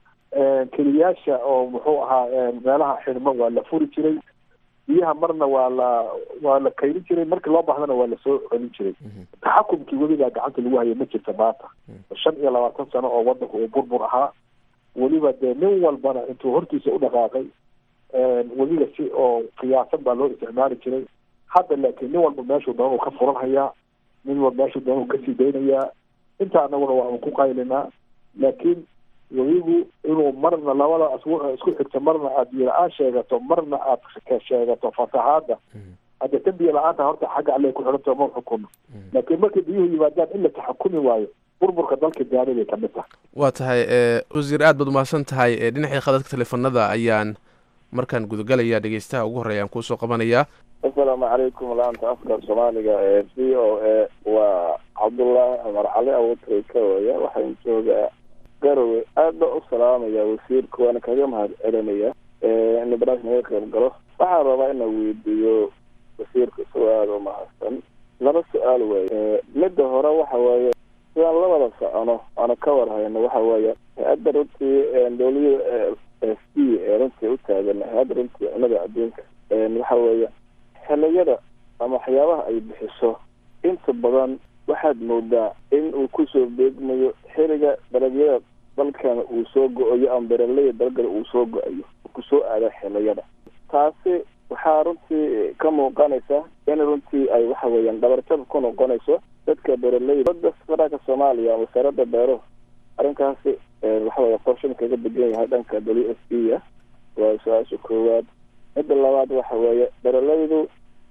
keliyaasha oo muxuu ahaa meelaha xidhmo waa la furi jiray biyaha marna waa la waa la kaydin jiray markii loo baahdana waa lasoo celin jiray taxakumkii weligaa gacanta lagu hayo ma jirta maanta shan iyo labaatan sano oo wadanku uu burbur ahaa weliba dee nin walbana intuu hortiisa u dhaqaaqay weliga si oo qiyaasan baa loo isticmaali jiray hadda laakiin nin walba meeshuu doonuu ka furan hayaa nin walba meeshuu doonuu kasii daynayaa inta anaguna waa ku qaylinaa laakiin weligu inuu marna labada isku xigta marna aad biyo la-aan sheegato marna aad sheegato fatahaada hadda tan biyo la-aanta horta xagga alle ku xidhanto ma xukuno laakiin markay biyuhu yimaadaan in la taxakumi waayo burburka dalka gaari bay kamid tahay waa tahay wasiir aad baad umahadsan tahay dhinacii khadadka teleefanada ayaan markaan gudagalaya dhegeystaha ugu horreeya aan kuusoo qabanayaa asalaamu calaykum laanta afka soomaaliga ee v o a waa cabdullaahi cumar cali abuutray ka waya waxaan joogaa garowe aad baa u salaamaya wasiirka waana kaga mahad celinaya in barnaamij naga qayb galo waxaan rabaa inaan weydiiyo wasiirka isagoo aada u mahadsan laba su-aal weeye midda hore waxa weeye sidaan labada socono aana ka war hayno waxa weeye hay-adda runtii dowlada f b ee runtii u taagan hay-adda runtii cunada adduunka waxa weeye xiliyada ama waxyaabaha ay bixiso inta badan waxaad moodaa in uu kusoo beegmayo xiliga dalagyada dalkana uu soo go-ayo ama beraleyda dalgana uu soo go-ayo kusoo aada xiliyada taasi waxaa runtii ka muuqanaysa in runtii ay waxa weeyaan dhabarjab ku noqonayso dadka beraleyda dada federaalka soomaaliya wasaaradda beero arrinkaasi waxa weya qorshan kaga degan yahay dhanka w f b ah waa su-aasha koowaad midda labaad waxa weeye beraleydu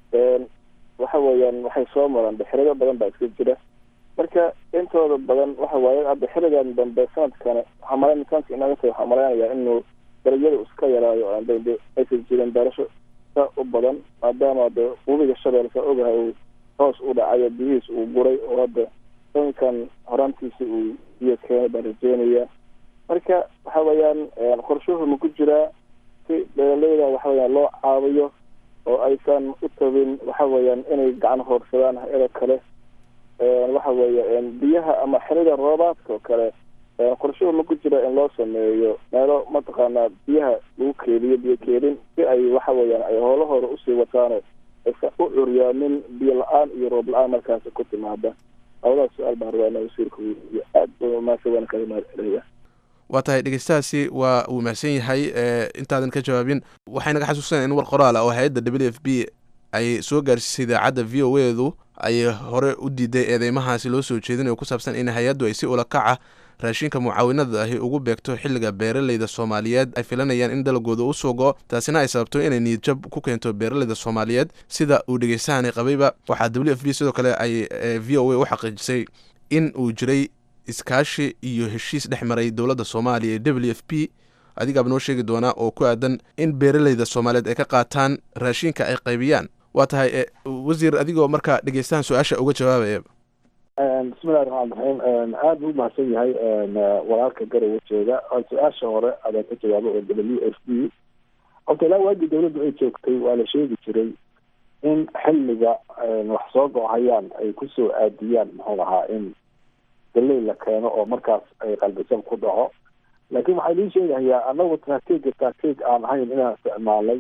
waxa weeyaan waxay soo maraan xiligo badan baa iska jira marka intooda badan waxa waaye hadda xiligan dambe sanadkani waxaa malayn sanadka inaga tahay waxaa malaynayaa inuu dalagyada iska yaraayo de aysan jirin beerasho sa u badan maadaama de webiga shabeel sa ogahay uu hoos u dhacayo biyihiis uu guray oo hadda sankan horaantiisa uu biyo keenay baan rajeynaya marka waxa weeyaan qorshuhu ma ku jiraa si beeraleyda waxa weyaan loo caawiyo oo aysan u tabin waxa weeyaan inay gacan hoorsadaan hay-ada kale waxa weeye biyaha ama xilida roobaadka oo kale qorshuhu ma ku jira in loo sameeyo meelo mataqaanaa biyaha lagu keediyo biyo keedin si ay waxa weeyaan ay howlahooda usii wataano aysan u curyaamin biyo la-aan iyo roob la-aan markaasi ku timaada labadaas su-aal baan rabaa inaa wasiirka weydiiyo aad ba maasa waan kaga mahad celaya waa tahay dhegeystahaasi waa uu mahadsan yahay intaadan ka jawaabin waxay naga xasuusanaya in war qoraal ah oo hay-adda w f b ay soo gaarsiisay idaacadda v o edu ay hore u diiday eedeymahaasi loo soo jeedinayo ku saabsan in hay-addu ay si ulakaca raashinka mucaawinada ahi ugu beegto xilliga beeraleyda soomaaliyeed ay filanayaan in dalagooda u soo go taasina ay sababto inay niyadjab ku keento beeraleyda soomaaliyeed sida uu dhegeystahani qabayba waxaa w f b sidoo kale ay v o a u xaqiijisay in uu jiray iskaashi iyo heshiis dhex maray dowladda soomaaliya ee w f b adigaaba noo sheegi doonaa oo ku aadan in beeraleyda soomaaliyeed ay ka qaataan raashinka ay qaybiyaan waa tahay wasiir adigoo markaa dhegeystahan su-aasha uga jawaabaya bismillahi raxmaan raxiim aada buu umahadsan yahay walaalka garowe jooga su-aasha hore adaan ka jawaabo oo w f b horta ilaa waagii dawladdu ay joogtay waa la sheegi jiray in xilliga wax soo go-hayaan ay kusoo aadiyaan muxuu ahaa in galey la keeno oo markaas ay qalbisab ku dhaco laakiin waxaa lii sheegahayaa anagu taatiga taatiig aan ahayn inaan isticmaalay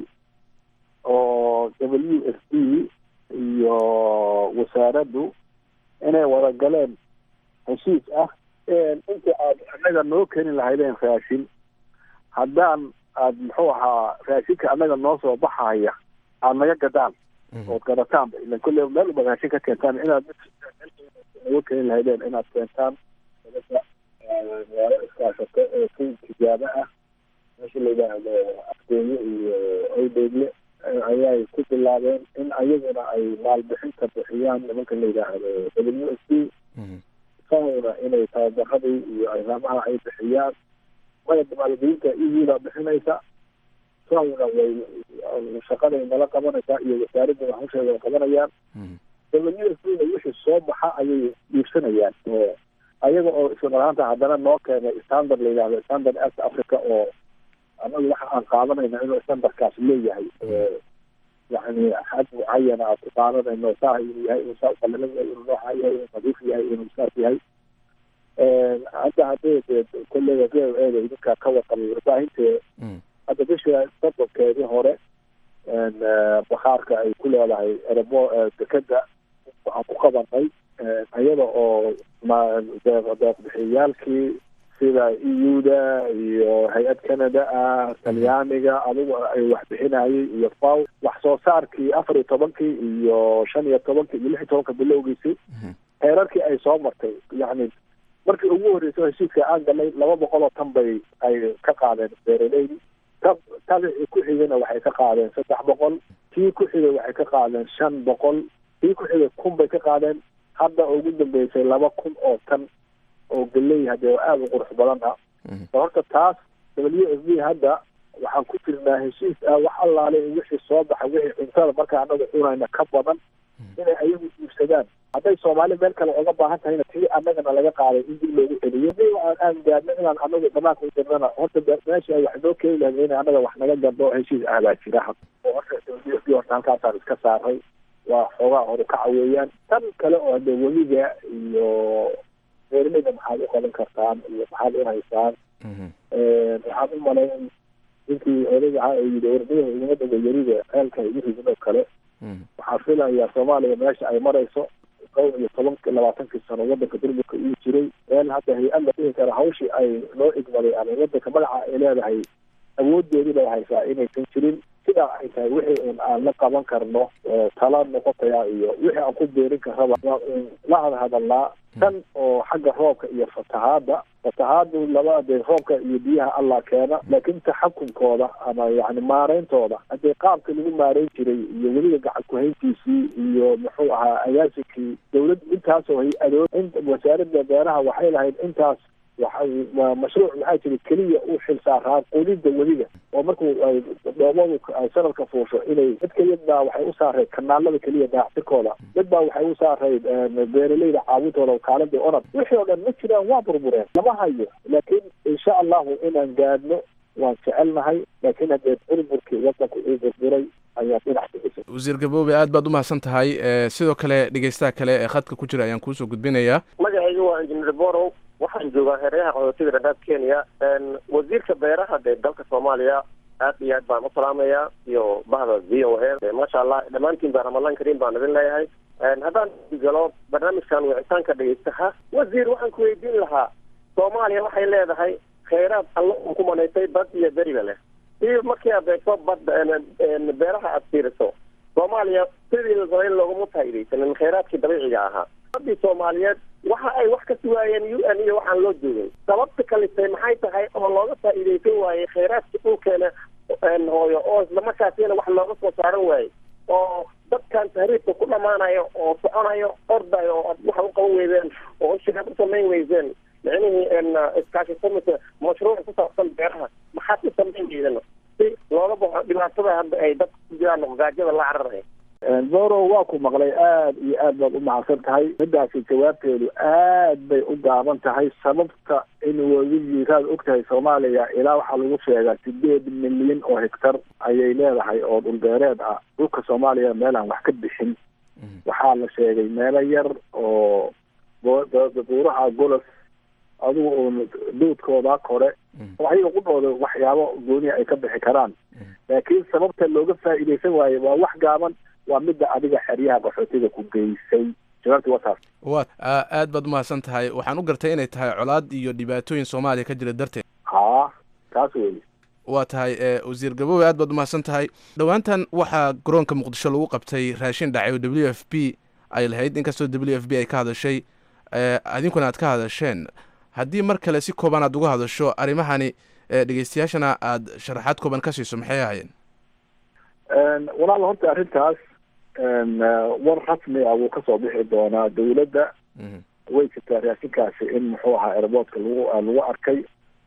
oo w f b iyo wasaaraddu inay wada galeen heshiis ah inta aad annaga noo keeni lahaydeen raashin haddaan aad muxuu ahaa raashinka annaga noo soo baxaya aad naga gadaan ood gadataanba ilan kolle meel uba raashin ka keentaan inaad uga keeni lahaydeen inaad keentaan waalo iskaashato ee si tijaabo ah meesha la yidhaahdo afdeenye iyo awdeegle ayay ku bilaabeen in ayaguna ay maalbixinta bixiyaan nimanka la yidhaahdo w s b sahowna inay tababaradii iyo arrimaha ay bixiyaan maya maalgelinta eu-da bixinaysa sahowna way shaqaday nala qabanaysaa iyo wasaaradda hawsheeda qabanayaan w s b na wixii soo baxa ayay dhiibsanayaan ayaga oo isla marhaanta haddana noo keenay standard la yidhahdo standard est africa oo anagu waxa aan qaadanayna inuu standardkaas leeyahay yani xad mucayana aad ku qaadanayno saa inuu yahay inuu saa uqalilan yahay inuu nooxa yahay inuu nadiif yahay inuu saas yahay hadda haddii de kollega v o eda idinkaa ka warqabay warbaahintee hadda bisha sodonkeedii hore bakhaarka ay ku leedahay erebo dekeda waxaan ku qabanay iyada oo deeqbixiyaalkii sida eu-da iyo hay-ad canada ah talyaaniga adigu ay wax bixinayay iyo faw wax soo saarkii afar iyo tobankii iyo shan iyo tobankii iyo lix iyo tobanka bilowgiisii heerarkii ay soo martay yacni markii ugu horreysay heshiiska aan galnay laba boqol oo tan bay ay ka qaadeen beeraleydi ta tadixii ku xigana waxay ka qaadeen saddex boqol kii ku xigay waxay ka qaadeen shan boqol kii ku xigay kun bay ka qaadeen hadda ugu dambeysay laba kun oo tan oo galey hadee aada u qurux badan ah horta taas w f b hadda waxaan ku jirnaa heshiis ah wax allaale wixii soo baxa wixii cuntada markaa anaga cunayna ka badan inay ayagu iibsadaan hadday soomaali meel kale oga baahan tahayna tii annagana laga qaaday in dib loogu celiyo hadii aan aan gaadno inaan anagu dhamaanka u dirnana horta meesha ay wax noo keeni lahayd in annaga wax naga gadno heshiis ah baa jira oo horta dowladii horta halkaasaan iska saaray waa xoogaa horukaca weeyaan tan kale oo de weliga iyo beeraleyda maxaad u qaban kartaan iyo maxaad u haysaan waxaan u malayn ninkii odayga ahaa ee yidhi ordayha iguma dhago yarida ceelka igu ridin oo kale waxaa filayaa soomaaliya meesha ay marayso dhowr iyo tobanki labaatankii sano wadanka durburka uu jiray meel hadda hay-ad la dhihi kara hawshii ay loo igmaday ama wadanka magaca ay leedahay awoodeedii bay haysaa inaysan jirin sidaa ay tahay wixii un aan la qaban karno tala noqotaya iyo wixii aan ku beerin karraba waa un la hadhadalnaa tan oo xagga roobka iyo fatahaadda fatahaadu laba dee roobka iyo biyaha allah keena laakiin taxakumkooda ama yani maareyntooda haddii qaabka lagu maareyn jiray iyo weliba gacan kuhayntiisii iyo muxuu ahaa agaasinkii dawlad intaasoo hay-adood in wasaaradda beeraha waxay lahayd intaas waxay mashruuc maxaa jira keliya u xil saaraa qudidda weliga oo markuu ay dhoomadu ay sanadka fuusho inay mid keliya baa waxay u saarayd kanaalada keliya daactirkooda mid baa waxay u saarayd beeraleyda caawintooda wakaaladii onad wixii oo dhan ma jiraan waa burbureen lama hayo laakiin insha allahu inaan gaadhno waan jecelnahay laakiin haddee burburkii wadanku uu burburay ayaa dhinac kaisa wasiir gaboobe aad baad umahadsan tahay sidoo kale dhegeystaha kale ee khadka ku jira ayaan kuusoo gudbinayaa magacayga waa injineer borow waxaan joogaa hareeraha qaxootiga dhadhaab kenya wasiirka beeraha dee dalka soomaaliya aad iyo aad baan u salaamayaa iyo bahda v o a maasha allah dhammaantiin baa ramadaan kariim baan idin leeyahay haddaan galo barnaamijkan wicitaanka dhegeystaha wasiir waxaan ku weydiin lahaa soomaaliya waxay leedahay khayraad alla uu ku manaysay bad iyo beriba leh si markii aad eegto badda beeraha aad fiiriso soomaaliya sidii la rabay looguma faa'iidaysanin khayraadkii dabiiciga ahaa badii soomaaliyeed waxa ay wax ka sugaayeen u n iyo waxaan loo joogay sababta kalisay maxay tahay oo looga faa'iidaysan waayey khayraadka dhulkeena hooyo oo islamarkaasina wax looga soo saaran waayey oo dadkan tahriibka ku dhamaanayo oo soconayo ordayo oo waxa u qaban weydeen oo shirkad u samayn weydeen micnihii iskaashi samisa mashruuc ku saabsan beeraha maxaad u samayn weydeen si looga baxo dhibaatada hadda ay dadka ku jiraan gaajada la cararaya boro waa ku maqlay aada iyo aad baad u mahadsan tahay midaasi jawaabteedu aad bay u gaaban tahay sababta in wadigiiraad og tahay soomaaliya ilaa waxaa lagu sheegaa sideed milyan oo hektar ayay leedahay oo dhulbeereed ah dhulka soomaaliya meelaan wax ka bixin waxaa la sheegay meelo yar oo buuraha golos adigu uun duudkooda kore oo ayaga qudhooda waxyaabo gooniya ay ka bixi karaan laakiin sababta looga faa'iidaysan waaye waa wax gaaban waa midda adiga xeryaha qaxootiga ku geysay jawaabti waa taas wa aad baad umahadsan tahay waxaan u gartay inay tahay colaad iyo dhibaatooyin soomaaliya ka jira darteed ha taas wey waa tahay wasiir gaboowe aad baad umahadsan tahay dhowaantan waxaa garoonka muqdisho lagu qabtay raashin dhacay oo w f b ay lahayd inkastoo w f b ay ka hadashay adinkuna aad ka hadasheen haddii mar kale si kooban aad uga hadasho arrimahani dhegeystayaashana aad sharaxaad kooban ka siiso maxay ahaayeen walaal horta arrintaas war rasmi ah wuu kasoo bixi doonaa dawladda way jirtaa raashinkaasi in muxuu ahaa airboortka lagu lagu arkay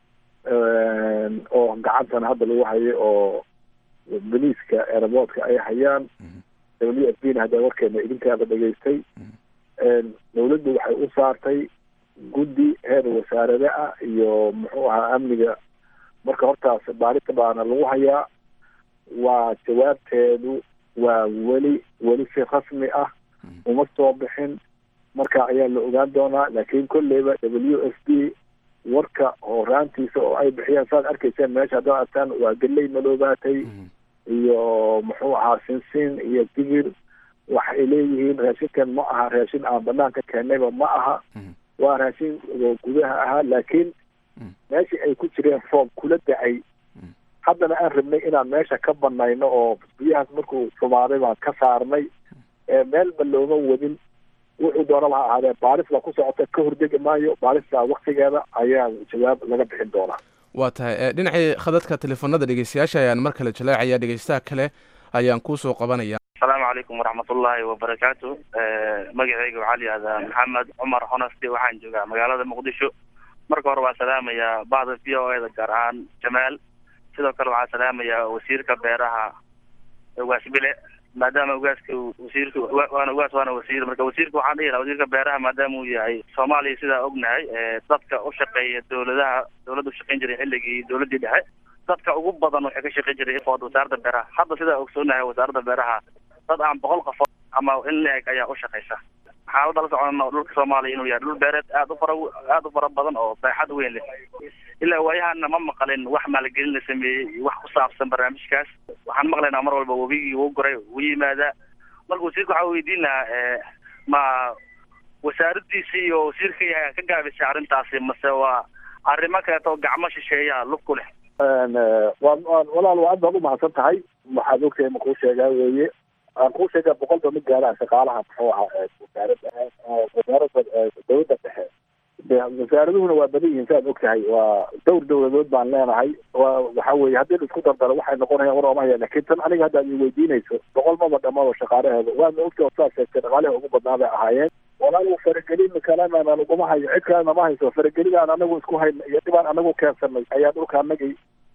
oo gacantana hadda lagu hayay oo boliiska airboortka ay hayaan w f b na hadda warkeena idinkaaba dhegeystay dawladdu waxay u saartay guddi heer wasaarade ah iyo muxuu ahaa amniga marka hortaas baarita baana lagu hayaa waa jawaabteedu waa weli weli si rasmi ah uma soo bixin marka ayaa la ogaan doonaa laakiin kolleyba w f b warka horaantiisa oo ay bixiyaan saad arkayseen meesha haddaad artaan waa geley madoobaatay iyo muxuu ahaa sinsin iyo digir waxay leeyihiin raashinkan ma aha raashin aan banaanka keennayba ma aha waa raashin gudaha ahaa laakiin meeshii ay ku jireen roob kula dacay haddana aan rabnay inaan meesha ka banayno oo biyahaas markuu sumaaday baan ka saarnay meelba looma wadin wuxuu doonaba ha ahaadee baaris baa ku socota ka hordegi maayo baarista waktigeeda ayaa jawaab laga bixin doonaa waa tahay dhinacii khadadka telefoonada dhegeystayaasha ayaan mar kale jaleecaya dhegeystaha kale ayaan kuusoo qabanaya asalaamu calaykum waraxmatullaahi wabarakaatu magaceyga waxaa layihahdaa maxamed cumar honesty waxaan joogaa magaalada muqdisho marka hore waa salaamayaa bahda v o eda gaar ahaan jamaal sidoo kale waxaan salaamayaa wasiirka beeraha ugaas bile maadaama ugaaska uu wasiirka wa- waana ugaas waana wasiir marka wasiirka waxaan dhihi lahaa wasiirka beeraha maadaama uu yahay soomaaliya sidaa ognahay ee dadka u shaqeeya dowladaha dowladda ushaqeyn jiray xilligii dowladdii dhexe dadka ugu badan waxay ka shaqeyn jiray ifood wasaaradda beeraha hadda sidaa ogsoonahay wasaaradda beeraha dad aan boqol qofood ama in la-eg ayaa u shaqeysa xaaladda la socona dhulka soomaaliya inuu yahay dhul beereed aad u fara aad u fara badan oo baaxad weyn leh ilaa waayahana ma maqalin wax maalgelin la sameeyey iyo wax ku saabsan barnaamijkaas waxaan maqlaynaa mar walba webigii uu goray uu yimaadaa marka wasiirka waxaa weydiin lahaa ee, ma wasaaradiisi iyo wasiirka yahay ka gaabisay arrintaasi mase waa arrimo kaleeto oo gacmo shisheeyaa lug ku leh waan waan walaal waa aad baad umahadsan tahay waxaad ogtahay ma kuu sheegaa weeye aan kuu sheegaa boqolba mid gaaraha shaqaalaha muxuu ahaa ee wasaaradda ee wasaaradda ee dowladda dhexe de wasaaraduhuna waa badan yihiin saad ogtahay waa dhowr dowladood baan leenahay waa waxa weeye haddii la isku dardaro waxay noqonayaan war oomahaya laakiin tan aniga hadda ad i weydiinayso boqol maba dhammaado shaqaalaheeda waadna ogtahay oo saad sheegtay dhaqaalaha ugu badnaa bay ahaayeen walaal faragelin kalena naguma hayo cid kalena ma hayso faragelidaan anagu isku hayna iyo dhibaan anagu keensanay ayaa dhulka anagii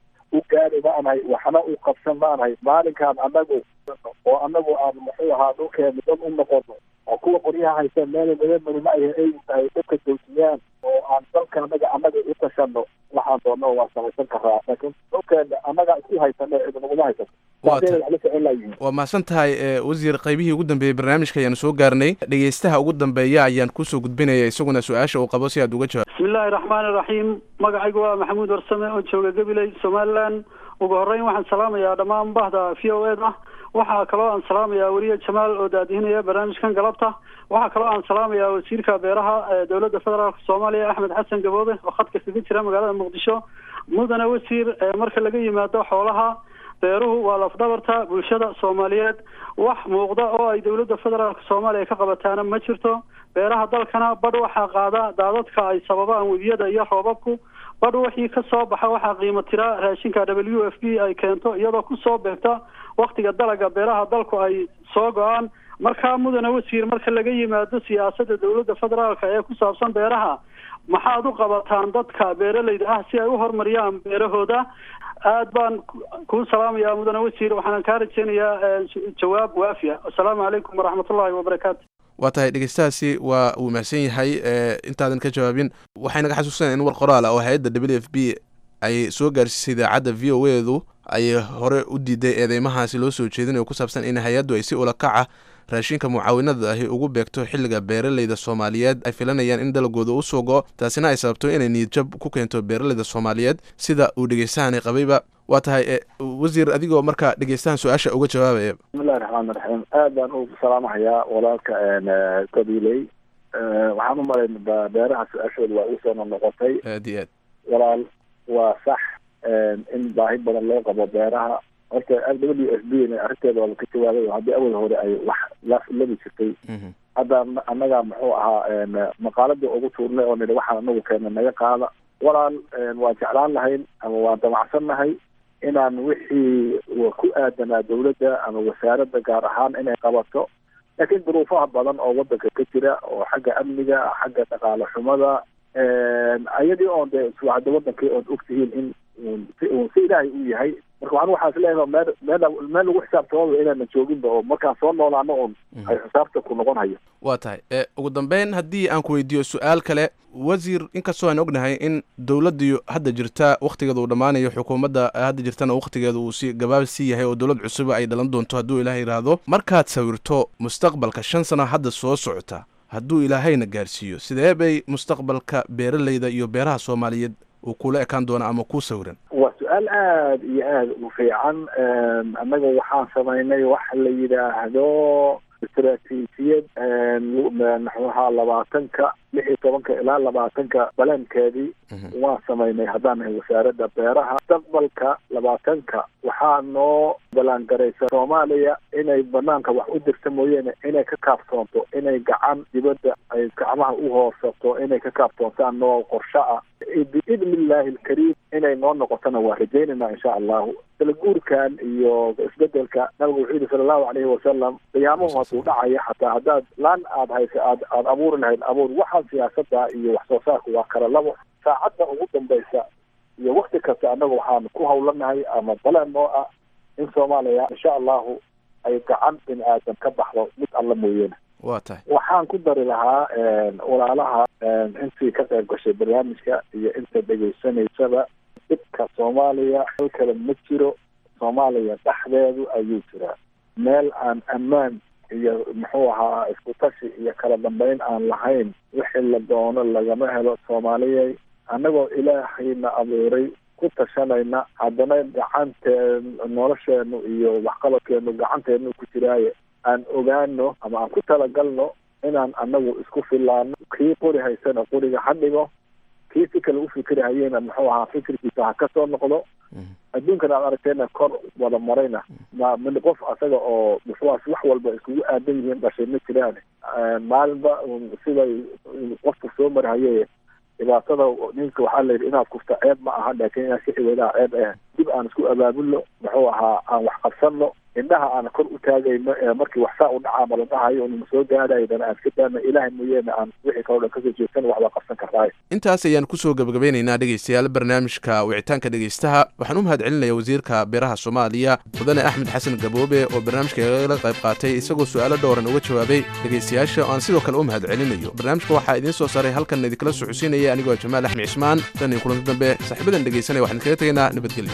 u gaari maanahay waxna u qabsan maanahay maalinkaan anagu oo anagu aan muxuu ahaa dhulkeena dad u noqono oo kuwa qoryaha haysa meel madamari ma ay ay tahay dadka joojiyaan oo aan dalka anaga anaga u tashano waxaan doonno waa samaysan karaa laakiin dhulkeena anaga isku haysana cid naguma haysato Waa Taasina ta- wax la socon laayihiin waa mahadsan tahay ee, wasiir qaybihii ugu dambeeyey barnaamijka ayaanu soo gaarnay dhegeystaha ugu dambeeya ayaan kusoo gudbinaya isaguna su-aasha uu qabo si aad uga jawaab bismi illaahi raxmaani raxiim magacaygu waa maxamuud warsame oo jooga gabiley somalilan ugu horreyn waxaan salaamayaa dhammaan bahda v o eda waxaa kaloo aan salaamayaa weriye jamaal oo daadihinaya barnaamijkan galabta waxaa kaloo aan salaamayaa wasiirka beeraha ee dowladda federaalk soomaaliya axmed xasan gaboode oo khadka kaga jira magaalada muqdisho mudane wasiir ee marka laga yimaado xoolaha beeruhu waa lafdhabarta bulshada soomaaliyeed wax muuqda oo ay dowladda federaalk soomaaliya ka qabataana ma jirto beeraha dalkana badh waxaa qaada daadadka ay sababaan webiyada iyo roobabku badh wixii ka soo baxa waxaa qiimo tira raashinka w f b ay keento iyadoo kusoo beegta waktiga dalaga beeraha dalku ay soo go-aan markaa mudane wasiir marka laga yimaado siyaasadda dowladda federaalka ee ku saabsan beeraha maxaad u qabataan dadka beeralayda ah si ay u horumariyaan beerahooda aad baan ku- kuu salaamayaa mudane wasiir waxaan kaa rajeynayaa eh, jawaab waafiya asalaamu calaykum waraxmatullaahi wabarakaatu waa tahay dhegeystahaasi waa uu mahadsan yahay ee, intaadan ka jawaabin waxay naga xasuusanaya in war qoraal ah oo hay-adda w f b ay soo gaarsiisay idaacadda v o edu ay hore u diiday eedeymahaasi loo soo jeedinayo ku saabsan in hay-addu ay si ulakaca raashinka mucaawinada ahi ugu beegto xilliga beeraleyda soomaaliyeed ay filanayaan in dalagooda u soo go taasina ay sababto inay niyadjab ku keento beeraleyda soomaaliyeed sida uu dhegeystahani qabayba waa tahay e, wasiir adigoo marka dhegeystahan su-aasha uga jawaabaya bismillahi raxmaani raxiim aad baan u salaamahayaa walaalka qabiiley waxaan u malayn ba- beeraha su-aashooda waa usoo noqnoqotay aad iyo aad walaal waa sax in baahi badan loo qabo beeraha horta w f b na arrinteeda waaba ka jawaabay oo haddii awal hore ay wax la labi jirtay hadda an- annaga muxuu ahaa maqaaladii ugu tuurnay oo nidhi waxaan anagu keena naga qaada walaal waan jeclaan lahayn ama waan damacsan nahay inaan wixii wa ku aadanaa dowladda ama wasaaradda gaar ahaan inay qabato laakiin duruufaha badan oo wadanka ka jira oo xagga amniga xagga dhaqaale xumada ayadii oon dee isla hadda wadankii ood ogtihiin in uun si uun si ilaahay uu yahay marka waxaan waxaas leeyahay meel meel meel lagu xisaabtamaba inaanan jooginba oo markaan soo noolaano oon ay xisaabta ku noqon hayo waa tahay e ugu dambeyn haddii aan ku weydiiyo su-aal kale wasiir inkastoo aan ognahay in dowladdu hadda jirta wakhtigeeda uu dhammaanayo xukuumadda hadda jirtana wakhtigeeda uu si gabaab sii yahay oo dowlad cusuba ay dhalan doonto hadduu ilaah yidhaahdo markaad sawirto mustaqbalka shan sano hadda soo socota hadduu ilaahayna gaarsiiyo sidee bay mustaqbalka beeraleyda iyo beeraha soomaaliyeed uu kula ekaan doona ama kuu sawiran waa su-aal aada iyo aada u fiican annaga waxaan samaynay waxa la yidhaahdo istaraatiijiyad maxuahaa labaatanka lix iyo tobanka ilaa labaatanka balankeedii waan samaynay haddaan nahay wasaaradda beeraha mustaqbalka labaatanka waxaa noo ballaangaraysa soomaaliya inay banaanka wax u dirta mooyeene inay ka kaaftoonto inay gacan dibadda ay gacmaha u hoorsato inay ka kaaftoontaan noo qorsho ah biidni illaahi alkariim inay noo noqotona waa rajaynayna insha allahu kala guurkan iyo isbedelka nabigu wuxuu yihi sala allahu calayhi wasalam qiyaamuhu hadduu dhacaya xataa haddaad laan aad haysa aad aad abuuri lahayd abuur waxaan siyaasadda iyo wax soo saarku waa kala labo saacadda ugu dambaysa iyo wakti kasta annaga waxaan ku hawlanahay ama balan oo ah in soomaaliya insha allahu ay gacan bini aadan ka baxdo mid alla mooyeene waa tahay waxaan ku dari lahaa walaalaha intii ka qayb gashay barnaamijka iyo inta dhegaysanaysaba dhibka soomaaliya hal kale ma jiro soomaaliya dhexdeedu ayuu jiraa meel aan ammaan iyo muxuu ahaa isku tashi iyo kala dambeyn aan lahayn wixii la doono lagama helo soomaaliyay annagoo ilaahayna abuuray ku tashanayna haddana gacanteen nolosheenu iyo waxqabadkeenu gacanteenu ku jiraaye aan ogaano ama aan ku talagalno inaan anagu isku filaano kii qori haysana qoriga ha dhigo kii si kale ufikri hayena muxuu ahaa fikirkiisa ha kasoo noqdo adduunkan aad aragteena kor wada marayna ma min qof asaga oo muxuaas wax walba iskugu aadan yihiin dhashay ma jiraan maalinba siday qofku soo marhaye dhibaatada ninka waxaa la yidhi inaad kufta ceeb ma aha laakiin inaad ka ciwadaha ceeb ah dib aan isku abaabulno muxuu ahaa aan wax qabsanno indhaha aan kor u taagayno ee markii wax saa u dhacaa ma la dhahayo nima soo gaadhaydana aan iska daana ilaahay mooyeene aan wixii kaloo dhan kasoo jeedsan waxbaa qabsan kartaay intaas ayaan kusoo gebagabeynaynaa dhegeystayaal barnaamijka wicitaanka dhegeystaha waxaan u mahad celinaya wasiirka beeraha soomaaliya mudane axmed xasan gaboobe oo barnaamijka igala qayb qaatay isagoo su-aalo dhowran uga jawaabay dhegeystayaasha oo aan sidoo kale u mahad celinayo barnaamijka waxaa idiin soo saaray halkan idinkala soo xusiinaya anigoo jamaal axmed cismaan tan iyo kulanti dambe saaxiibadan dhegeysanaya waxaan kaga tegaynaa nabadgelyo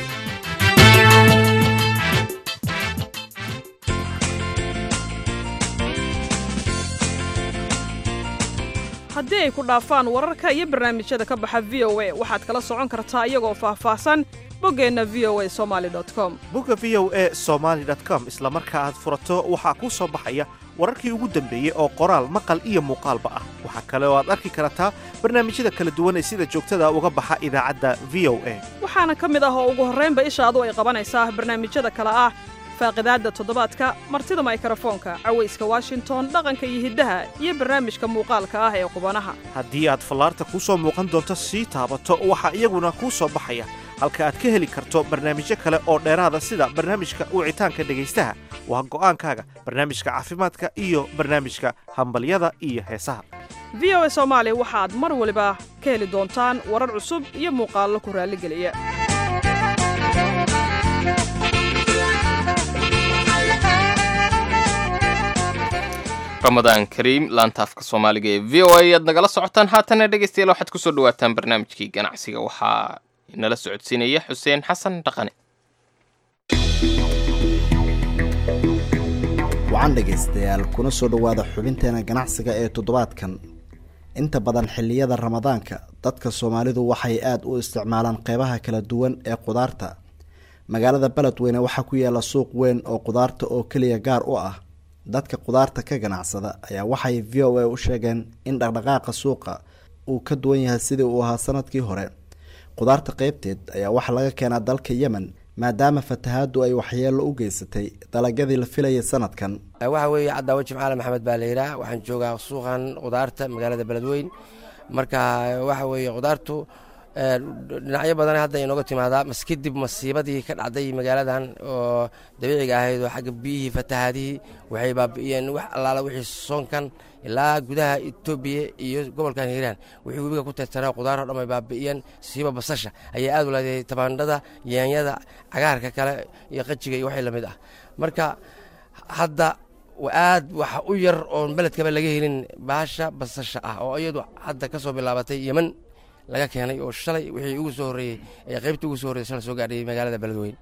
haddii ay ku dhaafaan wararka iyo barnaamijyada ka baxa v o a waxaad kala socon kartaa iyagoo faahfaahsan boggeenna v o a somaali com bogga v o e somaali com isla marka aad furato waxaa kuu soo baxaya wararkii ugu dambeeyey oo qoraal maqal iyo muuqaalba ah waxaa kale oo aad arki kartaa barnaamijyada kala duwan ee sida joogtada uga baxa idaacadda v o a waxaana ka mid ah oo ugu horraynba ishaadu ay qabanaysaa barnaamijyada kale ah faaqidaadda toddobaadka martida maykarafoonka cawayska washington dhaqanka iyo hiddaha iyo barnaamijka muuqaalka ah ee qubanaha haddii aad fallaarta kuu soo muuqan doonto sii taabato waxaa iyaguna kuu soo baxaya halka aad ka heli karto barnaamijyo kale oo dheeraada sida barnaamijka wicitaanka dhegaystaha waa go'aankaaga barnaamijka caafimaadka iyo barnaamijka hambalyada iyo heesaha v o a soomaali waxaad mar waliba ka heli doontaan warar cusub iyo muuqaallo ku raalligeliya ramadaan kariim laanta afka soomaaliga ee v o a ayaad nagala socotaan haatana dhegeystayaal waxaad kusoo dhawaataan barnaamijkii ganacsiga waxaa nala socodsiinaya xuseen xasan dhaqane wacan dhegaystayaal kuna soo dhowaada xubinteena ganacsiga ee toddobaadkan inta badan xilliyada ramadaanka dadka soomaalidu waxay aada u isticmaalaan qeybaha kala duwan ee qudaarta magaalada beledweyne waxaa ku yaala suuq weyn oo qudaarta oo keliya gaar u ah dadka qudaarta ka ganacsada ayaa waxay v o a u sheegeen in dhaqdhaqaaqa suuqa uu ka duwan yahay sidii uu ahaa sanadkii hore qudaarta qeybteed ayaa waxaa laga keenaa dalka yemen maadaama fatahaadu ay waxyeelo u geysatay dalagyadii la filayay sanadkan waxa weeye cadaawo jimcaale maxamed baa la yidhaah waxaan joogaa suuqan qudaarta magaalada beledweyn marka waxa weeye qudaartu dhinacyo badan hadda inooga timaadaa mas kadib masiibadii ka dhacday magaaladan oo dabiiciga ahayd oo xagga biyihii fatahaadihii waxay baabi'iyeen wax allaala wixii soonkan ilaa gudaha etoobiya iyo gobolkan hiiraan wixii webiga ku tirtanaa qudaar oo dhan ay baabi'iyeen siiba basasha ayaa aad u leedahay tabaandhada yaanyada cagaarka kale iyo qajiga iyo waxay lamid ah marka hadda aad waxa u yar oon beledkaba laga helin baasha basasha ah oo iyadu hadda ka soo bilaabatay yemen laga keenay oo shalay wixii ugu soo horreeyey ee qaybta ugu soo horreyey shalay soo gaadhay magaalada beledweyne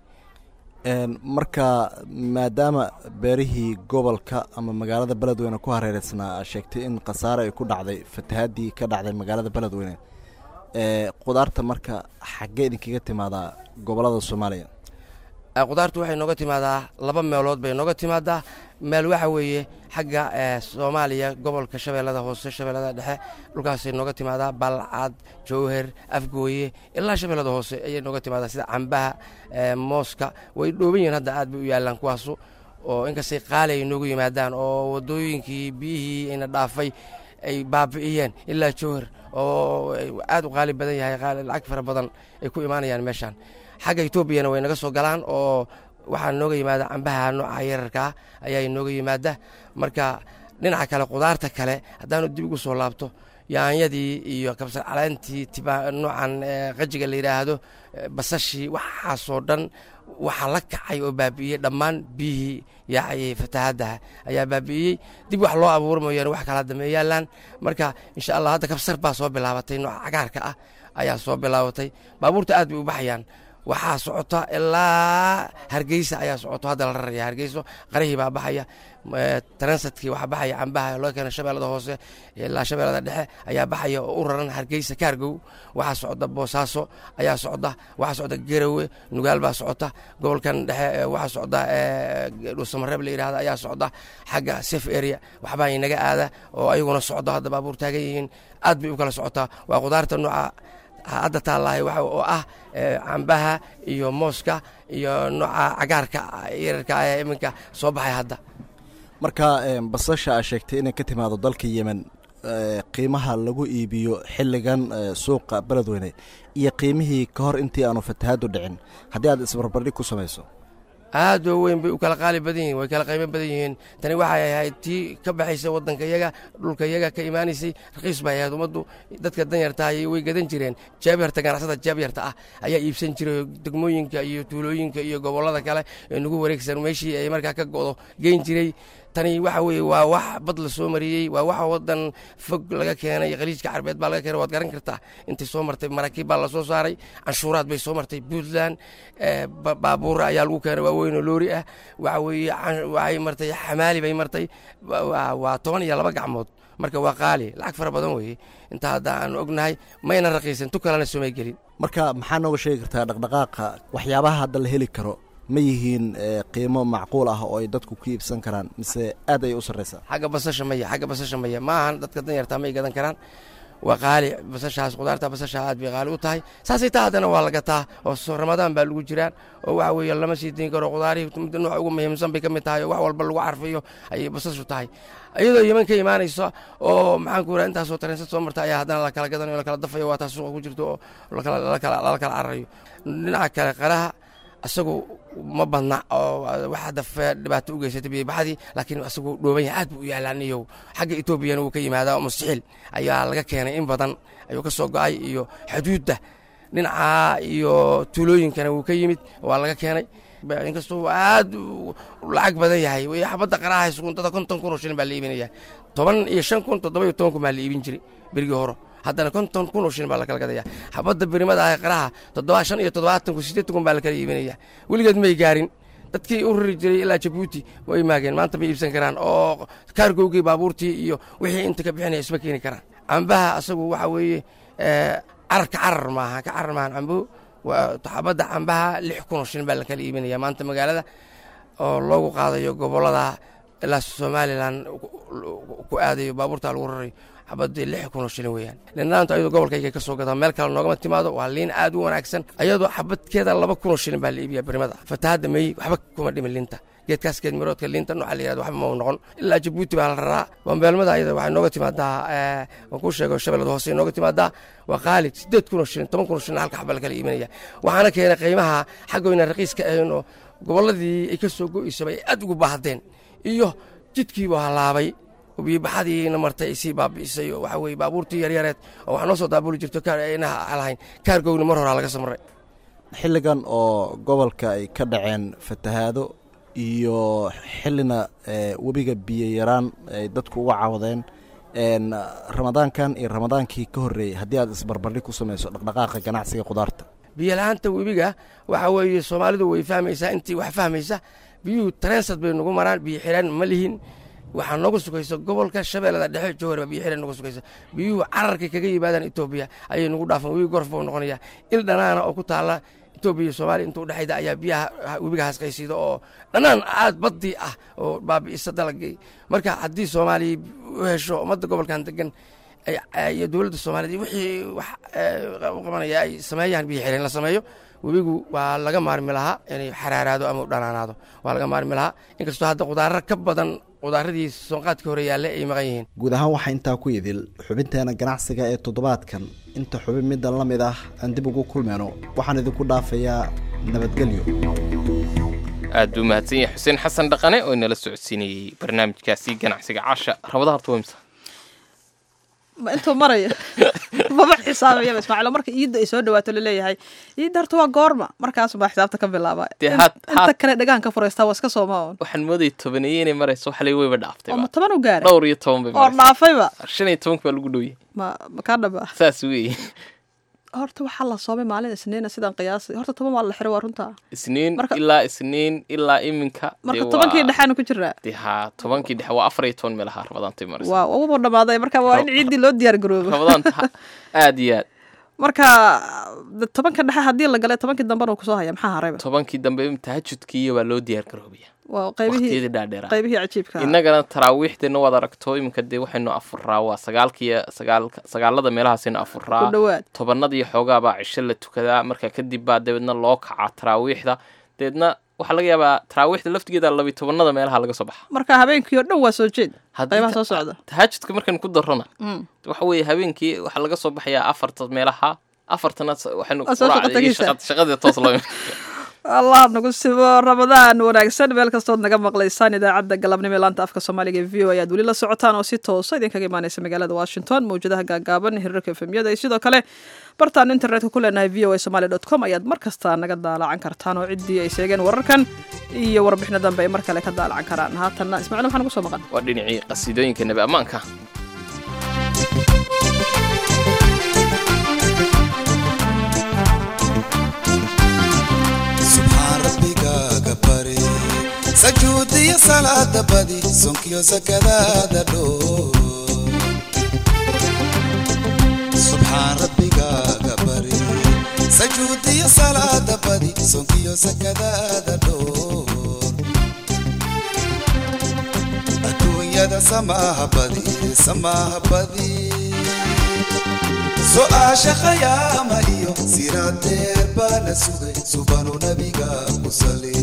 marka maadaama beerihii gobolka ama magaalada beledweyne ku hareereysnaa aad sheegtay in khasaare ay ku dhacday fatahaadii ka dhacday magaalada beledweyne qudaarta marka xaggee idinkaga timaadaa gobolada soomaaliya qudaartu waxay nooga timaadaa laba meelood bay nooga timaadaa meel waxa weeye xagga soomaaliya gobolka shabeellada hoose shabeellada dhexe dhulkaasay nooga timaadaa balcad jowher afgooye ilaa shabeellada hoose ayay nooga timaadaa sida cambaha mooska way dhooban yihiin hadda aad bay u yaallaan kuwaasu oo inkastay qaali ay noogu yimaadaan oo waddooyinkii biyihii ayna dhaafay ay baabi'iyeen ilaa jowher oo aad u qaali badan yahay lacag fara badan ay ku imaanayaan meeshaan xagga etoobiyana way naga soo galaan oo waxaa nooga yimaada cambaha nooca yararkaa ayaa nooga yimaada marka dhinaca kale qudaarta kale haddaanu dib ugu soo laabto yaanyadii iyo kabsar caleentii tiba noocan qajiga la yidhaahdo basashii waxaasoo dhan waxaa la kacay oo baabi'iyey dhammaan biyihii yaacayay fatahadaha ayaa baabi'iyey dib wax loo abuura mooyaane wax kala dambe yaalaan marka insha allah hadda kabsar baa soo bilaabatay nooca cagaarka ah ayaa soo bilaabatay baabuurta aad bay u baxayaan waxaa socota ilaa hargeysa ayaa socoto hadda la raraya hargeyso qarihii baa baxaya transatkii waxaa baxaya cambaha loo keena shabeellada hoose ilaa shabeellada dhexe ayaa baxaya oo u raran hargeysa kaargow waxaa socda boosaaso ayaa socda waxaa socda garowe nugaal baa socota gobolkan dhexe waxaa socda dhuusamareeb la yidhahda ayaa socda xagga safe area waxbaa inaga aada oo ayaguna socdo hadda baabuur taagan yihiin aad bay u kala socotaa waa qudaarta nooca hadda taallahay waxa oo ah cambaha iyo mooska iyo nooca cagaarka yararka ee iminka soo baxay hadda marka basasha aa sheegtay inay ka timaado dalka yemen qiimaha lagu iibiyo xilligan suuqa beledweyne iyo qiimihii ka hor intii aanu fatahaadu dhicin haddii aad isbarbardhig ku samayso aad oo weyn bay u kala qaali badan yihin way kala qiimo badan yihiin tani waxay ahayd tii ka baxaysa waddanka yaga dhulka yaga ka imaanaysay raqiis bay ahayd ummaddu dadka danyarta ayay way gadan jireen jaabyarta ganacsada jaabyarta ah ayaa iibsan jiray degmooyinka iyo tuulooyinka iyo gobollada kale ee nagu wareegsan meeshii ay markaa ka go'do geyn jiray tani waxa weeye waa wax bad la soo mariyey waa wax waddan fog laga keenay khaliijka carbeed baa laga keenay waad garan kartaa intay soo martay maraakiib baa la soo saaray canshuuraad bay soo martay puntland baabuura ayaa lagu keenay waaweyn oo loori ah waxa weeye waxay martay xamaali bay martay waa toban iyo laba gacmood marka waa qaali lacag fara badan weeye intaa hadda aan ognahay mayna raqiisan tu kalena soomay gelin marka maxaa nooga sheegi kartaa dhaqdhaqaaqa waxyaabaha hadda la heli karo ma yihiin qiimo macquul ah oo ay dadku ku iibsan karaan mise aad ayay u sarraysaa xagga basasha maya xagga basasha maya ma ahan dadka danyartaa may gadan karaan waa qaali basashaas qudaarta basasha aad bay qaali u tahay saasay taa haddana waa la gataa oo ramadaan baa lagu jiraan oo waxa weeye lama sii dayn karo qudaarihii nooca ugu muhiimsan bay ka mid tahay oo wax walba lagu carfiyo ayay basashu tahay iyadoo yeman ka imaanaysa oo maxaan ku raha intaasoo tareensad soo marta ayaa haddana la kala gadanayo la kala dafayo waa taas suuqa ku jirto oo lala kala cararayo dhinaca kale qaraha isagu ma badna oo wax hadda dhibaato u geysatay biyobaxadii laakiin isagu dhooban yahay aad buu u yaalaan iyo xagga etoobiyana wuu ka yimaadaa mustaxiil ayaa laga keenay in badan ayuu ka soo go'ay iyo xuduudda dhinaca iyo tuulooyinkana wuu ka yimid waa laga keenay inkastuu aad lacag badan yahay xabadda qaraha suguntada konton kun oo shilin baa la iibinaya toban iyo shan kun toddoba iyo toban kun baa la iibin jiray berigii hore haddana konton kun oo shilin baa la kala gadaya xabadda birimada ah qaraha toddoba shan iyo toddobaatan kun siddeetan kun baa la kala iibinaya weligeed may gaarin dadkii u rari jiray ilaa jabuuti way maageen maanta ma iibsan karaan oo kaargowgii baabuurtii iyo wixii inta ka bixinaya isma keeni karaan cambaha asagu waxa weeye cararka carar maaha ka carar maahan cambuhu waa xabadda cambaha lix kun oo shilin baa la kala iibinaya maanta magaalada oo loogu qaadayo gobollada ilaa somalilan ku aadayo baabuurta lagu rarayo xabadii lix kun oo shilin weeyaan linaantu ayadoo gobolkayga ka soo gadaa meel kale noogama timaado waa liin aad u wanaagsan ayadoo xabadkeeda laba kun oo shilin baa la iibiya birimada fatahadda meey waxba kuma dhimin liinta geedkaas geed miroodka liinta nooca la yirahdo waxba ma noqon ilaa jabuuti baa la raraa bambeelmada ayada waxay nooga timaadaa waan kuu sheego shabeellada hoose nooga timaadaa waa qaali siddeed kun oo shilin toban kun oo shilin halka xaba la kala iibinaya waxaana keenay qiimaha xaggoyna raqiiska ahayn oo gobolladii ay ka soo go'aysaba ay aad ugu baahdeen iyo jidkiiba halaabay biyobaxadiina martay ay sii baabi'isay oo waxa weye baabuurtii yaryareed oo wax noo soo daabuli jirto inaha lahayn kaargowna mar horaa laga samray xilligan oo gobolka ay ka dhaceen fatahaado iyo xillina webiga biyo yaraan ay dadku uga cawdeen ramadaankan iyo ramadaankii ka horreeyey haddii aad isbarbardhig ku samayso dhaqdhaqaaqa ganacsiga khudaarta biyo la-aanta webiga waxa weeye soomaalidu way fahmaysaa intii wax fahmaysa biyuhu tareensad bay nagu maraan biyo xiraan ma lihin waxaa nooga sugaysa gobolka shabeellada dhexe jowharba biyo xidhan nooga sugaysa biyuhu cararkay kaga yimaadaan etoobiya ayay nagu dhaafan webi gorf buu noqonaya il dhanaana oo ku taalla etoobiya iyo soomaaliya inta udhexayda ayaa biyaha webiga hasqaysiida oo dhanaan aad baddii ah oo baabi'isa dalagay marka haddii soomaaliya u hesho ummadda gobolkan degan iyo dowladda soomaaliyeed wixii wax u qabanaya ay sameeyaan biyo xidhan la sameeyo webigu waa laga maarmi lahaa inay xaraaraado ama u dhanaanaado waa laga maarmi lahaa inkastoo hadda qudaaro ka badan qudaaradii soonqaadkii hore yaalle ay maqan yihiin guud ahaan waxaa intaa ku idil xubinteena ganacsiga ee toddobaadkan inta xubin middan la mid ah aan dib ugu kulmeyno waxaan idinku dhaafayaa nabadgelyo aad buu mahadsan yahay xuseen xasan dhaqane oo inala socodsiinayey barnaamijkaasi ganacsiga casha rabada harta wemsa ma intuu maraya maba xisaabayaba ismaaciil marka iidda ay soo dhawaato laleeyahay iidda horta waa goorma markaas baa xisaabta ka bilaaba Dee In- had- inta had- kale dhegaan ka furaystaa waa iska sooma un waxaan moodayay tobaneeye inay marayso waxalay weyba dhaaftay oo ma toban u gaaray dhowr iyo toban bay oo maraysaa dhaafayba shan iyo tobanka baa lagu dhowyay ma ma kaa dhaba saas weeye horta waxaa la soomay maalin isniina sidaan qiyaasay horta toban waa la xiray waa runta isniin Marka- ilaa isniin ilaa iminka marka dee tobankii waa- dhexaanu ku jiraa dee haa tobankii dhexe waa afar iyo toban meelaha rabadaantay maraysa waa uba dhamaaday marka waa in ciiddii loo diyaar garoobo rabadaanta ha- aad iyo aad marka de tobanka dhexe haddii la galay tobankii dambena uu kusoo haya maxaa harayba tobankii dambe tahajudkiiyo waa loo diyaar garoobaya waa waqtiyadii qaybihii dhaadheeraa qaybihii cajiibka ahaa. innagana taraawiixdeena waad aragto iminka dee waxaynu afuraa waa sagaalkiiyo sagaalka sagaalada meelahaasaynu afuraa Ku dhowaad. tobanadii xoogaa baa cisho la tukadaa marka kadib baa dabeedna loo kacaa taraawiixda dabeedna waxaa laga yaabaa taraawiixda laftigeeda labi tobanada meelaha laga soo baxa marka habeenkii oo dhan waa soo jeed Haddii qaybaha ta- soo socda tahajudka markaynu ku darrona Mm. waxa weeye habeenkii waxaa laga soo baxayaa afarta meelaha afartana s- waxaynu Waa soo quraacda iyo shaqo-tagista. shaqa- shaqadii toos loo allah nagu sibo ramadaan wanaagsan meel kastood naga maqlaysaan idaacadda galabnimo ee laanta afka soomaaliga ee v o ayaad weli la socotaan oo si toosa idinkaga imaaneysa magaalada washington mawjadaha gaagaaban hirarka efemyada iyo sidoo kale bartaan internetka ku leenahay v o a somaly dot com ayaad mar kasta naga daalacan kartaan oo ciddii ay sheegeen wararkan iyo warbixino dambe ay mar kale ka daalacan karaan haatanna ismaaciil maxaa nagu soo maqan waa dhinacii qasiidooyinka nebi ammaanka subxaan rabbigaaga bari sajuudiyo salaada badi sonkiyo sakadaada dhoo subxaan rabbigaaga bari sajuudiyo salaada badi sonkiyo sakadaada dhoo adduunyada samaaha badi samaaha badi su'aasha khayaama iyo siraadeer baa la sugay subanu nabiga ku sali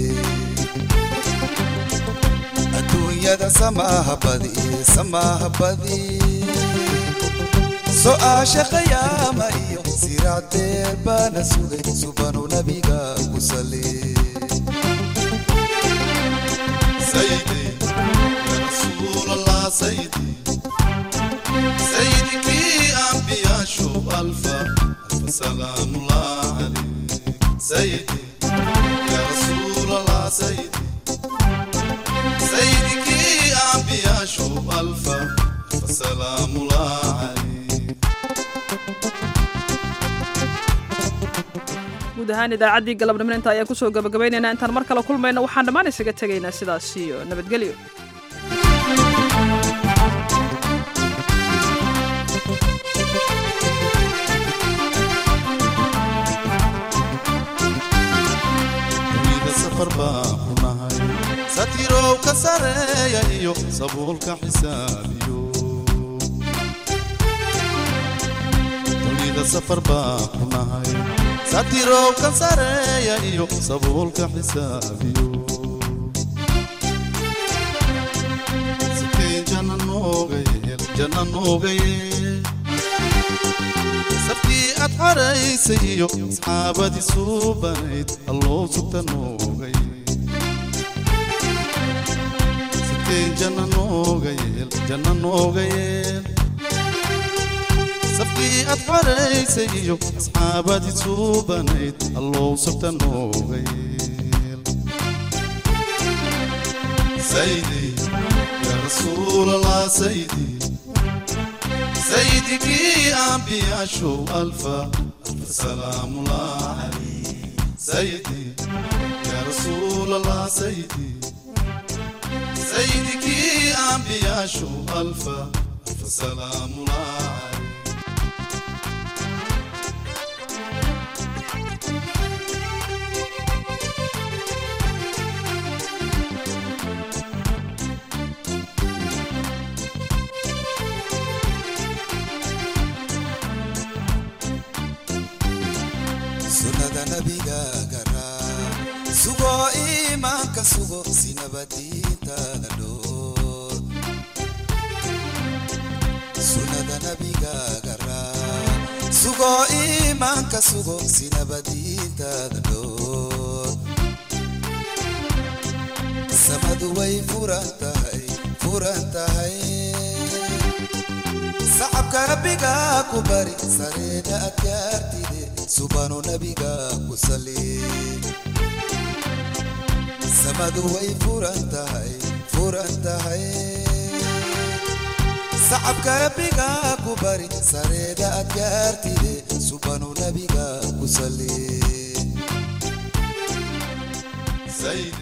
adduunyada samaaha badi samaaha badi su'aasha khayaama iyo siraadeer baa la sugay subanu nabiga ku sali sayidi ya rasuul allah sayidi سيدك أنبياء شوف ألفا ألف سلام الله عليك سيدي يا رسول الله سيدي سيدك أنبياء شوف ألفا ألف سلام الله عليك guud ahaan idaacaddii galabnimo inta ayaan kusoo gabagabaynaynaa intaan mar kale kulmayna waxaan dhammaan isaga tegaynaa sidaas iyo nabadgelyo dunida safar baan ku nahay satirow ka sareeya iyo sabuulka xisaabiyo dunida safar baan ku nahay satirow ka sareeya iyo sabuulka xisaabiyo sikay janna nooga yeel janna nooga yeel sabtii aad xaraysay iyo asxaabadii suubanayd alloo sugta noogay sikeen janna nooga yeel janna nooga yeel sabtii aad xaraysay iyo asxaabadii suubanayd alloo sugta nooga yeel saydi yaa rasuulallah saydi سيدك أنبياء شو ألفا ألف سلام الله عليك سيدي يا رسول الله سيدي سيدك أنبياء شو ألفا ألف سلام الله عليك sunnada nabigaaga raa sugo iimaanka sugo si nabadiintaada dhoor sunnada nabigaaga raa sugo iimaanka sugo si nabadiintaada dhoor samadu way furan tahay furan tahay sacabka rabbiga ku bari sareeda adkaartide subanu nabiga ku sali samadu way furan tahay furan tahay sacabka rabbiga ku bari sareeda adkaartide subanu nabiga ku sali Sayyidi